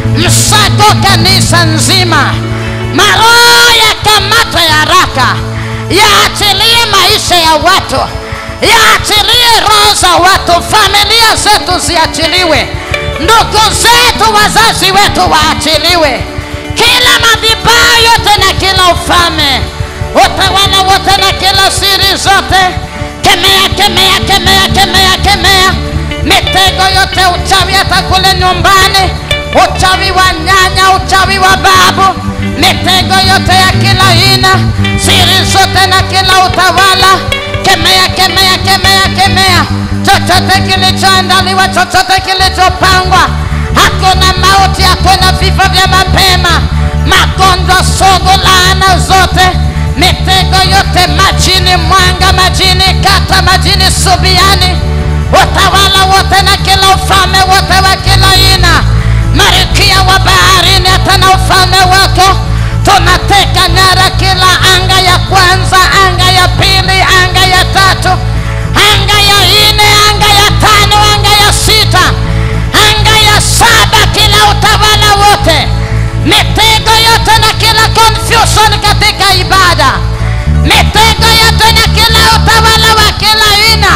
[SPEAKER 2] msako kanisa nzima, maroho yakamatwe haraka, yaachilie maisha ya watu, yaachilie roho za watu, familia zetu ziachiliwe, ndugu zetu, wazazi wetu waachiliwe, kila madhabahu yote na kila ufalme, utawala wote na kila siri zote, kemea, kemea, kemea, kemea, kemea mitego yote, uchawi hata kule nyumbani, uchawi wa nyanya, uchawi wa babu, mitego yote ya kila aina, siri zote na kila utawala, kemea, kemea, kemea, kemea chochote kilichoandaliwa, chochote kilichopangwa. Hakuna mauti, hakuna vifo vya mapema, magonjwa sugu, laana zote, mitego yote majini, mwanga majini, kata majini, subiani utawala wote na kila ufalme wote wa kila aina, marikia wa baharini, hata na ufalme wako, tunateka nyara kila anga ya kwanza, anga ya pili, anga ya tatu, anga ya nne, anga ya tano, anga ya sita, anga ya saba, kila utawala wote, mitego yote na kila confusion katika ibada, mitego yote na kila utawala wa kila aina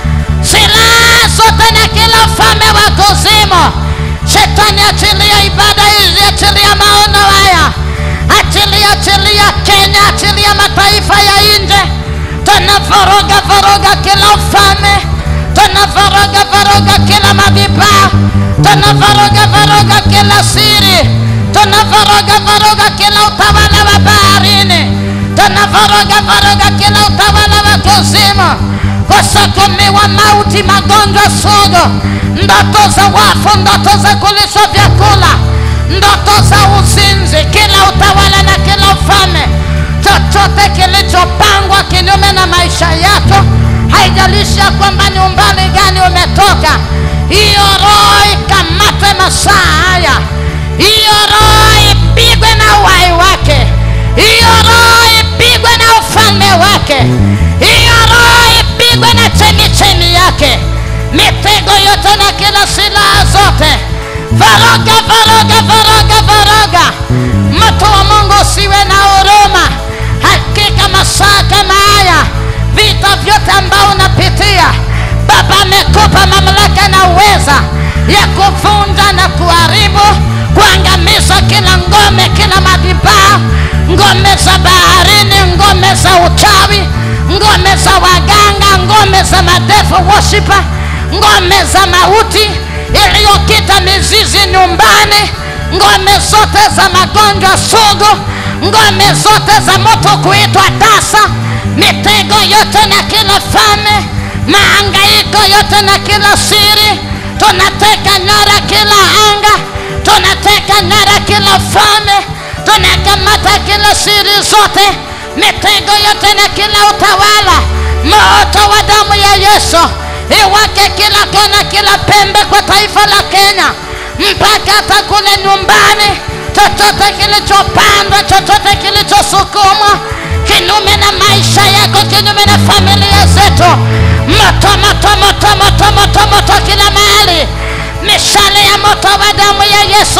[SPEAKER 2] silaha zote na kila ufalme wa kuzimu. Shetani, achilia ibada hizi, achilia maono haya, achilia, achilia Kenya, achilia mataifa ya nje. Tunavoroga voroga kila ufalme, tunavoroga voroga kila madhabahu, tunavoroga voroga kila siri, tunavoroga voroga kila utawala wa baharini, tunavoroga voroga kila utawala wa kuzimu kusukumiwa mauti, magonjwa sugu, ndoto za wafu, ndoto za kulishwa vyakula, ndoto za uzinzi, kila utawala na kila ufalme, chochote kilichopangwa kinyume na maisha yako, haijalishi ya kwamba ni umbali gani umetoka, hiyo roho ikamatwe masaa haya, hiyo roho ipigwe na uhai wake, hiyo roho ipigwe na ufalme wake, hiyo roho ipigwe na chemichemi yake, mitego yote na kila silaha zote, varoga, varoga, varoga, varoga. Mtu wa Mungu usiwe na huruma. Hakika masaa kama haya, vita vyote ambao unapitia, Baba amekupa mamlaka na uweza ya kuvunja na kuharibu, kuangamiza kila ngome, kila madhabahu, ngome za baharini, ngome za uchawi, ngome za waganga, ngome za madefu worshiper, ngome za mauti iliyokita mizizi nyumbani, ngome zote za magonjwa sugu, ngome zote za moto kuitwa tasa, mitego yote na kila fame, maangaiko yote na kila siri, tunateka nyara kila anga, tunateka nyara kila fame, tunakamata kila siri zote, mitego yote na kila utawala, moto wa damu ya Yesu iwake kila kona, kila pembe kwa taifa la Kenya, mpaka hata kule nyumbani, chochote kilichopandwa, chochote kilichosukumwa kinyume na maisha yako, kinyume na familia zetu, moto, moto, moto, moto, moto, moto kila mahali, mishale ya moto wa damu ya Yesu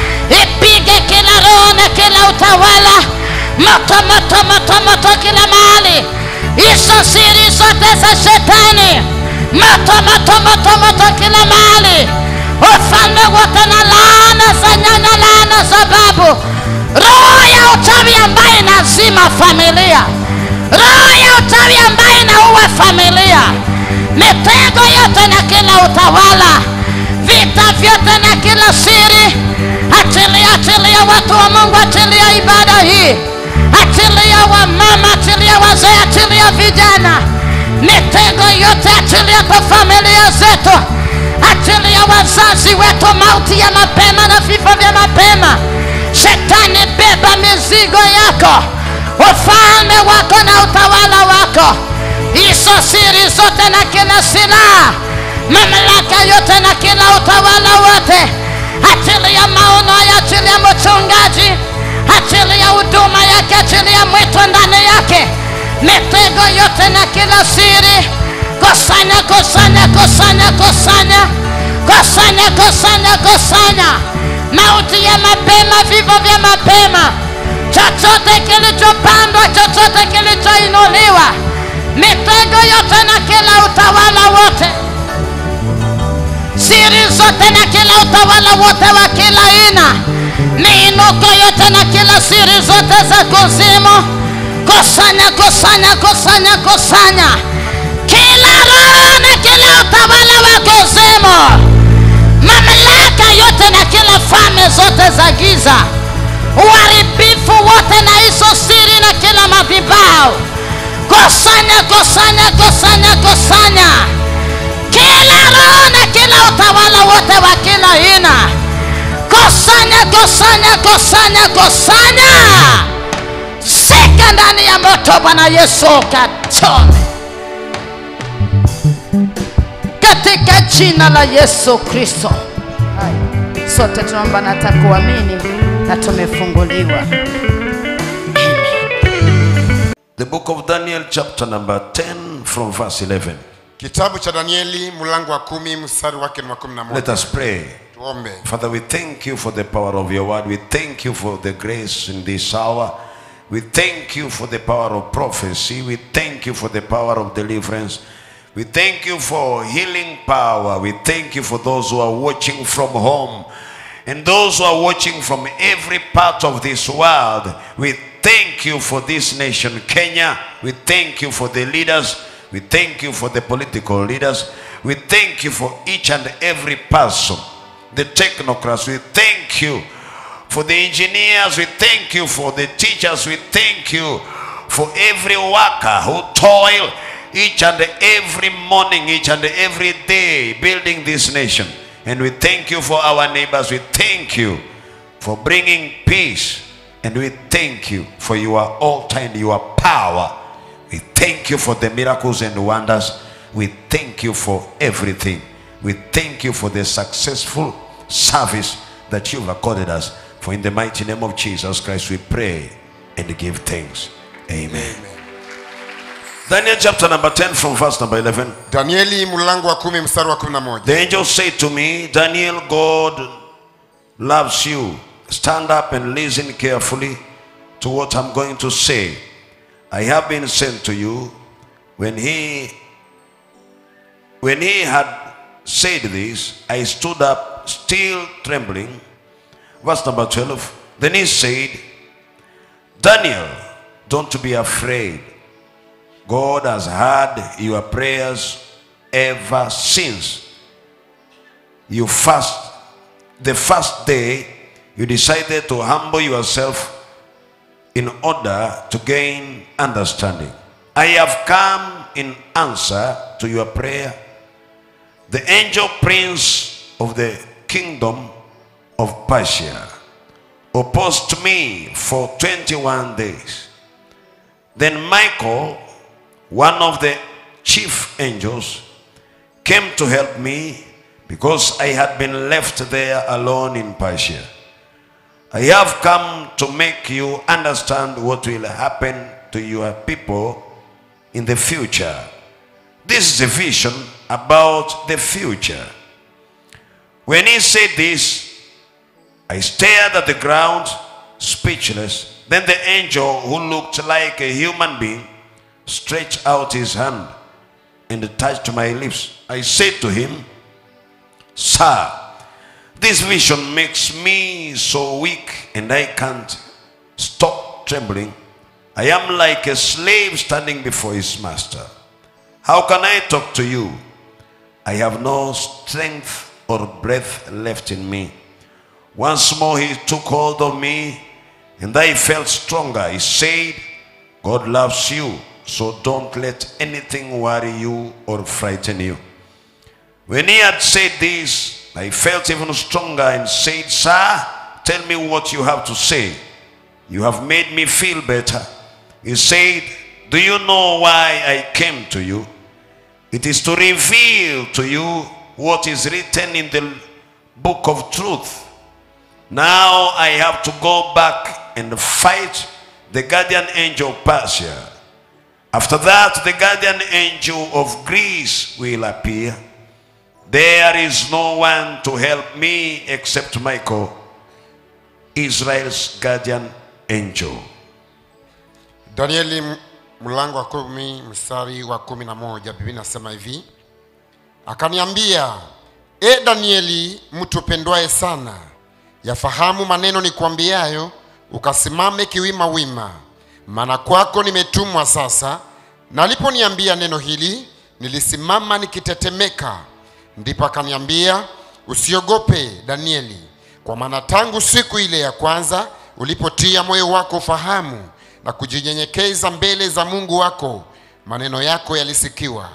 [SPEAKER 2] ipige kila roho na kila utawala, moto, moto, moto, moto kila mahali, hizo siri zote za shetani moto moto moto moto kila mahali, ufalme wote na laana za nyanya, laana za babu, roho ya uchawi ambaye inazima familia, roho ya uchawi ambaye inaua familia, mitego yote na kila utawala, vita vyote na kila siri, achilia, achilia watu wa Mungu, achilia ibada hii, achilia wamama, achilia wazee, achilia vijana mitego yote achilia kwa familia zetu, achilia wazazi wetu mauti ya mapema na vifo vya mapema. Shetani, beba mizigo yako, ufalme wako na utawala wako, hizo siri zote na kila silaha, mamlaka yote na kila utawala wote, achilia maono ya ajili ya mchungaji, achilia huduma yake, achilia mwito ndani yake, mitego yote na kila siri kusanya kusanya kusanya kusanya kusanya kusanya kusanya mauti ya mapema vifo vya mapema chochote kilichopandwa chochote kilichoinuliwa mitego yote na kila utawala wote siri zote na kila utawala wote wa kila aina miinuko yote na kila siri zote za kuzimu kusanya kusanya kusanya kusanya kila roho na kila utawala wa kuzimu mamlaka yote na kila falme zote za giza uharibifu wote na hizo siri na kila madhibao kusanya kusanya kusanya kusanya kila roho na kila utawala wote wa kila aina kusanya kusanya kusanya kusanya sika ndani ya moto bwana yesu kachome katika jina la yesu kristo Hai. sote tunaomba nata kuamini na tumefunguliwa
[SPEAKER 1] The book of Daniel, chapter number 10, from verse 11.
[SPEAKER 3] kitabu cha danieli mlango wa kumi mstari wake ni wa kumi na
[SPEAKER 1] Let
[SPEAKER 3] moja
[SPEAKER 1] us pray.
[SPEAKER 3] tuombe
[SPEAKER 1] Father, we thank you for the power of your word. We thank you for the grace in this hour. We thank you for the power of prophecy. We thank you for the power of deliverance. We thank you for healing power. We thank you for those who are watching from home and those who are watching from every part of this world. We thank you for this nation, Kenya. We thank you for the leaders. We thank you for the political leaders. We thank you for each and every person the technocrats. We thank you for the engineers. We thank you for the teachers. We thank you for every worker who toil each and every morning, each and every day building this nation. And we thank you for our neighbors. We thank you for bringing peace. And we thank you for your altar and your power. We thank you for the miracles and wonders. We thank you for everything. We thank you for the successful service that you've accorded us. For in the mighty name of Jesus Christ, we pray and give thanks. Amen. Daniel chapter number 10 from verse number 11.
[SPEAKER 3] danieli mlango wa kumi mstari wa kumi na moja
[SPEAKER 1] The angel said to me, Daniel, God loves you. Stand up and listen carefully to what I'm going to say. I have been sent to you. When he when he had said this, I stood up still trembling. Verse number 12. Then he said, Daniel, don't be afraid. God has heard your prayers ever since you fast the first day you decided to humble yourself in order to gain understanding. I have come in answer to your prayer. The angel prince of the kingdom of Persia opposed me for 21 days. Then Michael, one of the chief angels, came to help me because I had been left there alone in Persia. I have come to make you understand what will happen to your people in the future. This is a vision about the future. When he said this, I stared at the ground, speechless. Then the angel, who looked like a human being, stretched out his hand and touched my lips. I said to him, Sir, this vision makes me so weak and I can't stop trembling. I am like a slave standing before his master. How can I talk to you? I have no strength or breath left in me. Once more he took hold of me and I felt stronger. He said, God loves you, so don't let anything worry you or frighten you. When he had said this, I felt even stronger and said, Sir, tell me what you have to say. You have made me feel better. He said, Do you know why I came to you? It is to reveal to you what is written in the book of truth. Now I have to go back and fight the guardian angel of Persia. After that, the guardian angel of Greece will appear. There is no one to help me except Michael, Israel's guardian angel.
[SPEAKER 3] danieli m- mlango wa kumi mstari wa kumi na moja biblia inasema hivi akaniambia e danieli mtu pendwaye sana yafahamu maneno nikuambiayo ukasimame kiwima wima maana kwako nimetumwa sasa naliponiambia neno hili nilisimama nikitetemeka ndipo akaniambia usiogope danieli kwa maana tangu siku ile ya kwanza ulipotia moyo wako ufahamu na kujinyenyekeza mbele za mungu wako maneno yako yalisikiwa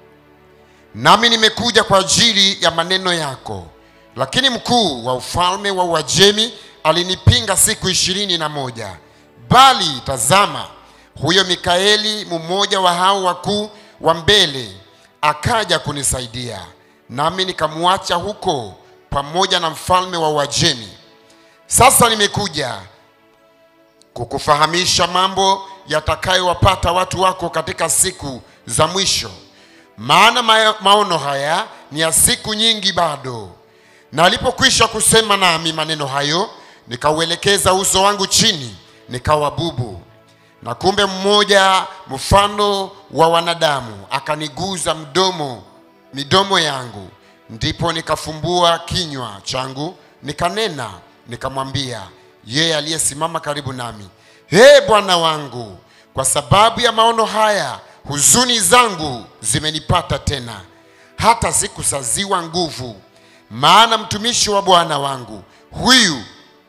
[SPEAKER 3] nami nimekuja kwa ajili ya maneno yako lakini mkuu wa ufalme wa uajemi alinipinga siku ishirini na moja bali tazama huyo mikaeli mmoja wa hao wakuu wa mbele akaja kunisaidia nami nikamwacha huko pamoja na mfalme wa uajemi sasa nimekuja kukufahamisha mambo yatakayowapata watu wako katika siku za mwisho maana ma- maono haya ni ya siku nyingi bado na alipokwisha kusema nami maneno hayo nikauelekeza uso wangu chini nikawa bubu na kumbe mmoja mfano wa wanadamu akaniguza mdomo midomo yangu ndipo nikafumbua kinywa changu nikanena nikamwambia yeye aliyesimama karibu nami he bwana wangu kwa sababu ya maono haya huzuni zangu zimenipata tena hata sikusaziwa nguvu maana mtumishi wa bwana wangu huyu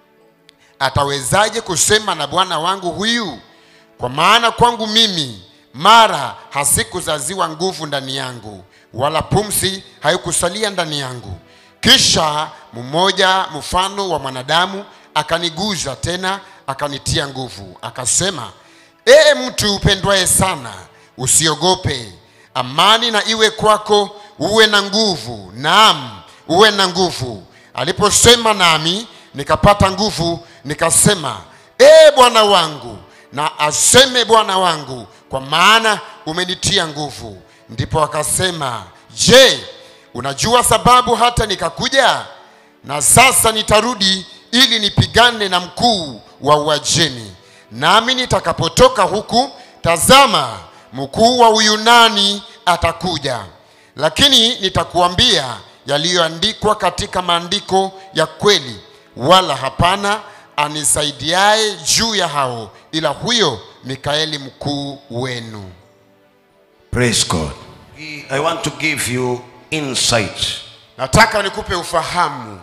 [SPEAKER 3] atawezaje kusema na bwana wangu huyu kwa maana kwangu mimi mara hasikuzaziwa nguvu ndani yangu wala pumsi haikusalia ndani yangu kisha mmoja mfano wa mwanadamu akaniguza tena akanitia nguvu akasema ee mtu upendwaye sana usiogope amani na iwe kwako uwe na nguvu naam uwe na nguvu aliposema nami nikapata nguvu nikasema ee bwana wangu na aseme bwana wangu kwa maana umenitia nguvu ndipo akasema je unajua sababu hata nikakuja na sasa nitarudi ili nipigane na mkuu wa uajemi nami nitakapotoka huku tazama mkuu wa uyunani atakuja lakini nitakuambia yaliyoandikwa katika maandiko ya kweli wala hapana anisaidiaye juu ya hao ila huyo mikaeli mkuu wenu
[SPEAKER 1] Praise God. I want to give you insight.
[SPEAKER 3] nataka nikupe ufahamu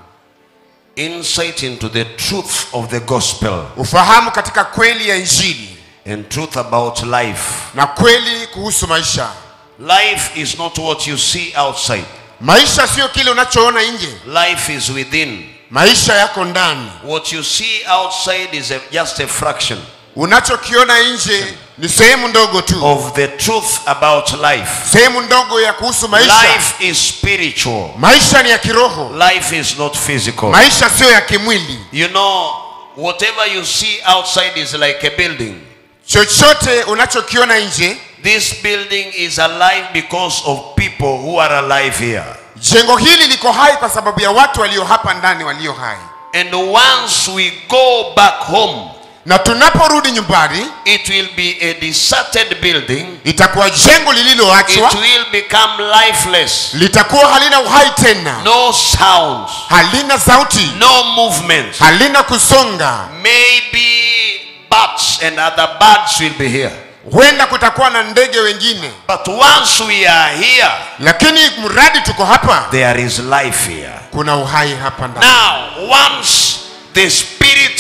[SPEAKER 1] Insight into the truth of the gospel
[SPEAKER 3] ufahamu katika kweli ya injili
[SPEAKER 1] and truth about life.
[SPEAKER 3] na kweli kuhusu maisha
[SPEAKER 1] Life is not what you see outside.
[SPEAKER 3] maisha sio kile unachoona nje
[SPEAKER 1] Life is within.
[SPEAKER 3] maisha yako ndani
[SPEAKER 1] What you see outside is a, just a fraction
[SPEAKER 3] unachokiona nje ni sehemu ndogo tu
[SPEAKER 1] of the truth about life.
[SPEAKER 3] sehemu ndogo ya kuhusu maisha
[SPEAKER 1] Life is spiritual.
[SPEAKER 3] maisha ni ya kiroho
[SPEAKER 1] Life is not physical.
[SPEAKER 3] maisha sio ya kimwili
[SPEAKER 1] You know, whatever you see outside is like a building.
[SPEAKER 3] chochote unachokiona nje
[SPEAKER 1] This building is alive because of people who are alive here.
[SPEAKER 3] jengo hili liko hai kwa sababu ya watu walio hapa ndani walio hai
[SPEAKER 1] And once we go back home,
[SPEAKER 3] na tunaporudi nyumbani
[SPEAKER 1] it will be a deserted building.
[SPEAKER 3] itakuwa jengo
[SPEAKER 1] It
[SPEAKER 3] lililoachwa
[SPEAKER 1] will become lifeless.
[SPEAKER 3] litakuwa halina uhai tena
[SPEAKER 1] No sounds,
[SPEAKER 3] halina sauti
[SPEAKER 1] no movement.
[SPEAKER 3] halina kusonga
[SPEAKER 1] Maybe bats and other birds will be here.
[SPEAKER 3] huenda kutakuwa na ndege wengine
[SPEAKER 1] But once we are here,
[SPEAKER 3] lakini mradi tuko hapa
[SPEAKER 1] there is life here.
[SPEAKER 3] kuna uhai hapa ndani
[SPEAKER 1] Now, once the Spirit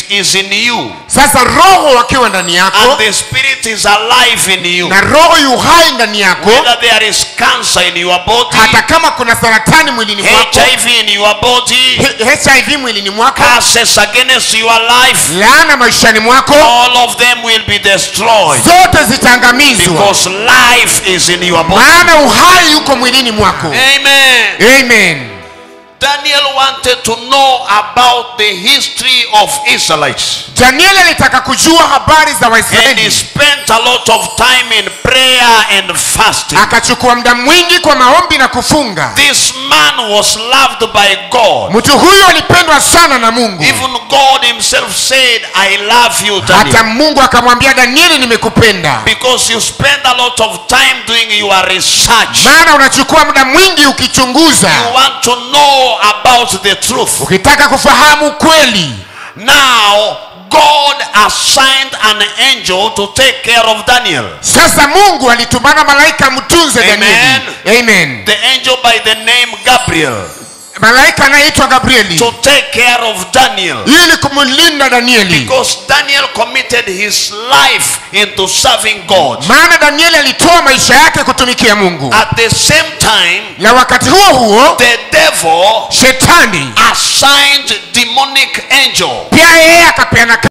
[SPEAKER 1] is in you
[SPEAKER 3] sasa roho akiwa ndani yako
[SPEAKER 1] and the spirit is alive in you
[SPEAKER 3] na roho yu hai ndani yako
[SPEAKER 1] whether there is cancer in your body
[SPEAKER 3] hata kama kuna saratani mwilini mwako
[SPEAKER 1] hiv in your body
[SPEAKER 3] H- hiv mwilini mwako
[SPEAKER 1] curses against your life
[SPEAKER 3] laana maishani mwako
[SPEAKER 1] all of them will be destroyed
[SPEAKER 3] zote zitaangamizwa
[SPEAKER 1] because life is in your body
[SPEAKER 3] maana uhai yuko mwilini mwako
[SPEAKER 1] amen
[SPEAKER 3] amen
[SPEAKER 1] daniel wanted to know about the history of israelites
[SPEAKER 3] danieli alitaka kujua habari za
[SPEAKER 1] and he
[SPEAKER 3] waisraeli
[SPEAKER 1] spent a lot of time in prayer and fasting
[SPEAKER 3] akachukua muda mwingi kwa maombi na kufunga
[SPEAKER 1] this man was loved by god
[SPEAKER 3] mtu huyu alipendwa sana na mungu
[SPEAKER 1] even god himself said i love you
[SPEAKER 3] hata
[SPEAKER 1] daniel
[SPEAKER 3] mungu akamwambia danieli nimekupenda
[SPEAKER 1] because you spend a lot of time doing your research
[SPEAKER 3] maana unachukua muda mwingi
[SPEAKER 1] you
[SPEAKER 3] ukichunguza
[SPEAKER 1] want to know about the truth
[SPEAKER 3] ukitaka kufahamu kweli
[SPEAKER 1] now god assigned an angel to take care of daniel
[SPEAKER 3] sasa mungu alitumana malaika mtunze
[SPEAKER 1] Amen.
[SPEAKER 3] danieli amen
[SPEAKER 1] the angel by the name gabriel
[SPEAKER 3] malaika anayeitwa gabrieli
[SPEAKER 1] to take care of daniel
[SPEAKER 3] ili kumlinda danieli
[SPEAKER 1] because daniel committed his life into serving god
[SPEAKER 3] maana danieli alitoa maisha yake kutumikia mungu
[SPEAKER 1] at the same time
[SPEAKER 3] na wakati huo huo
[SPEAKER 1] the devil
[SPEAKER 3] shetani
[SPEAKER 1] assigned demonic angel
[SPEAKER 3] pia yeye akapeana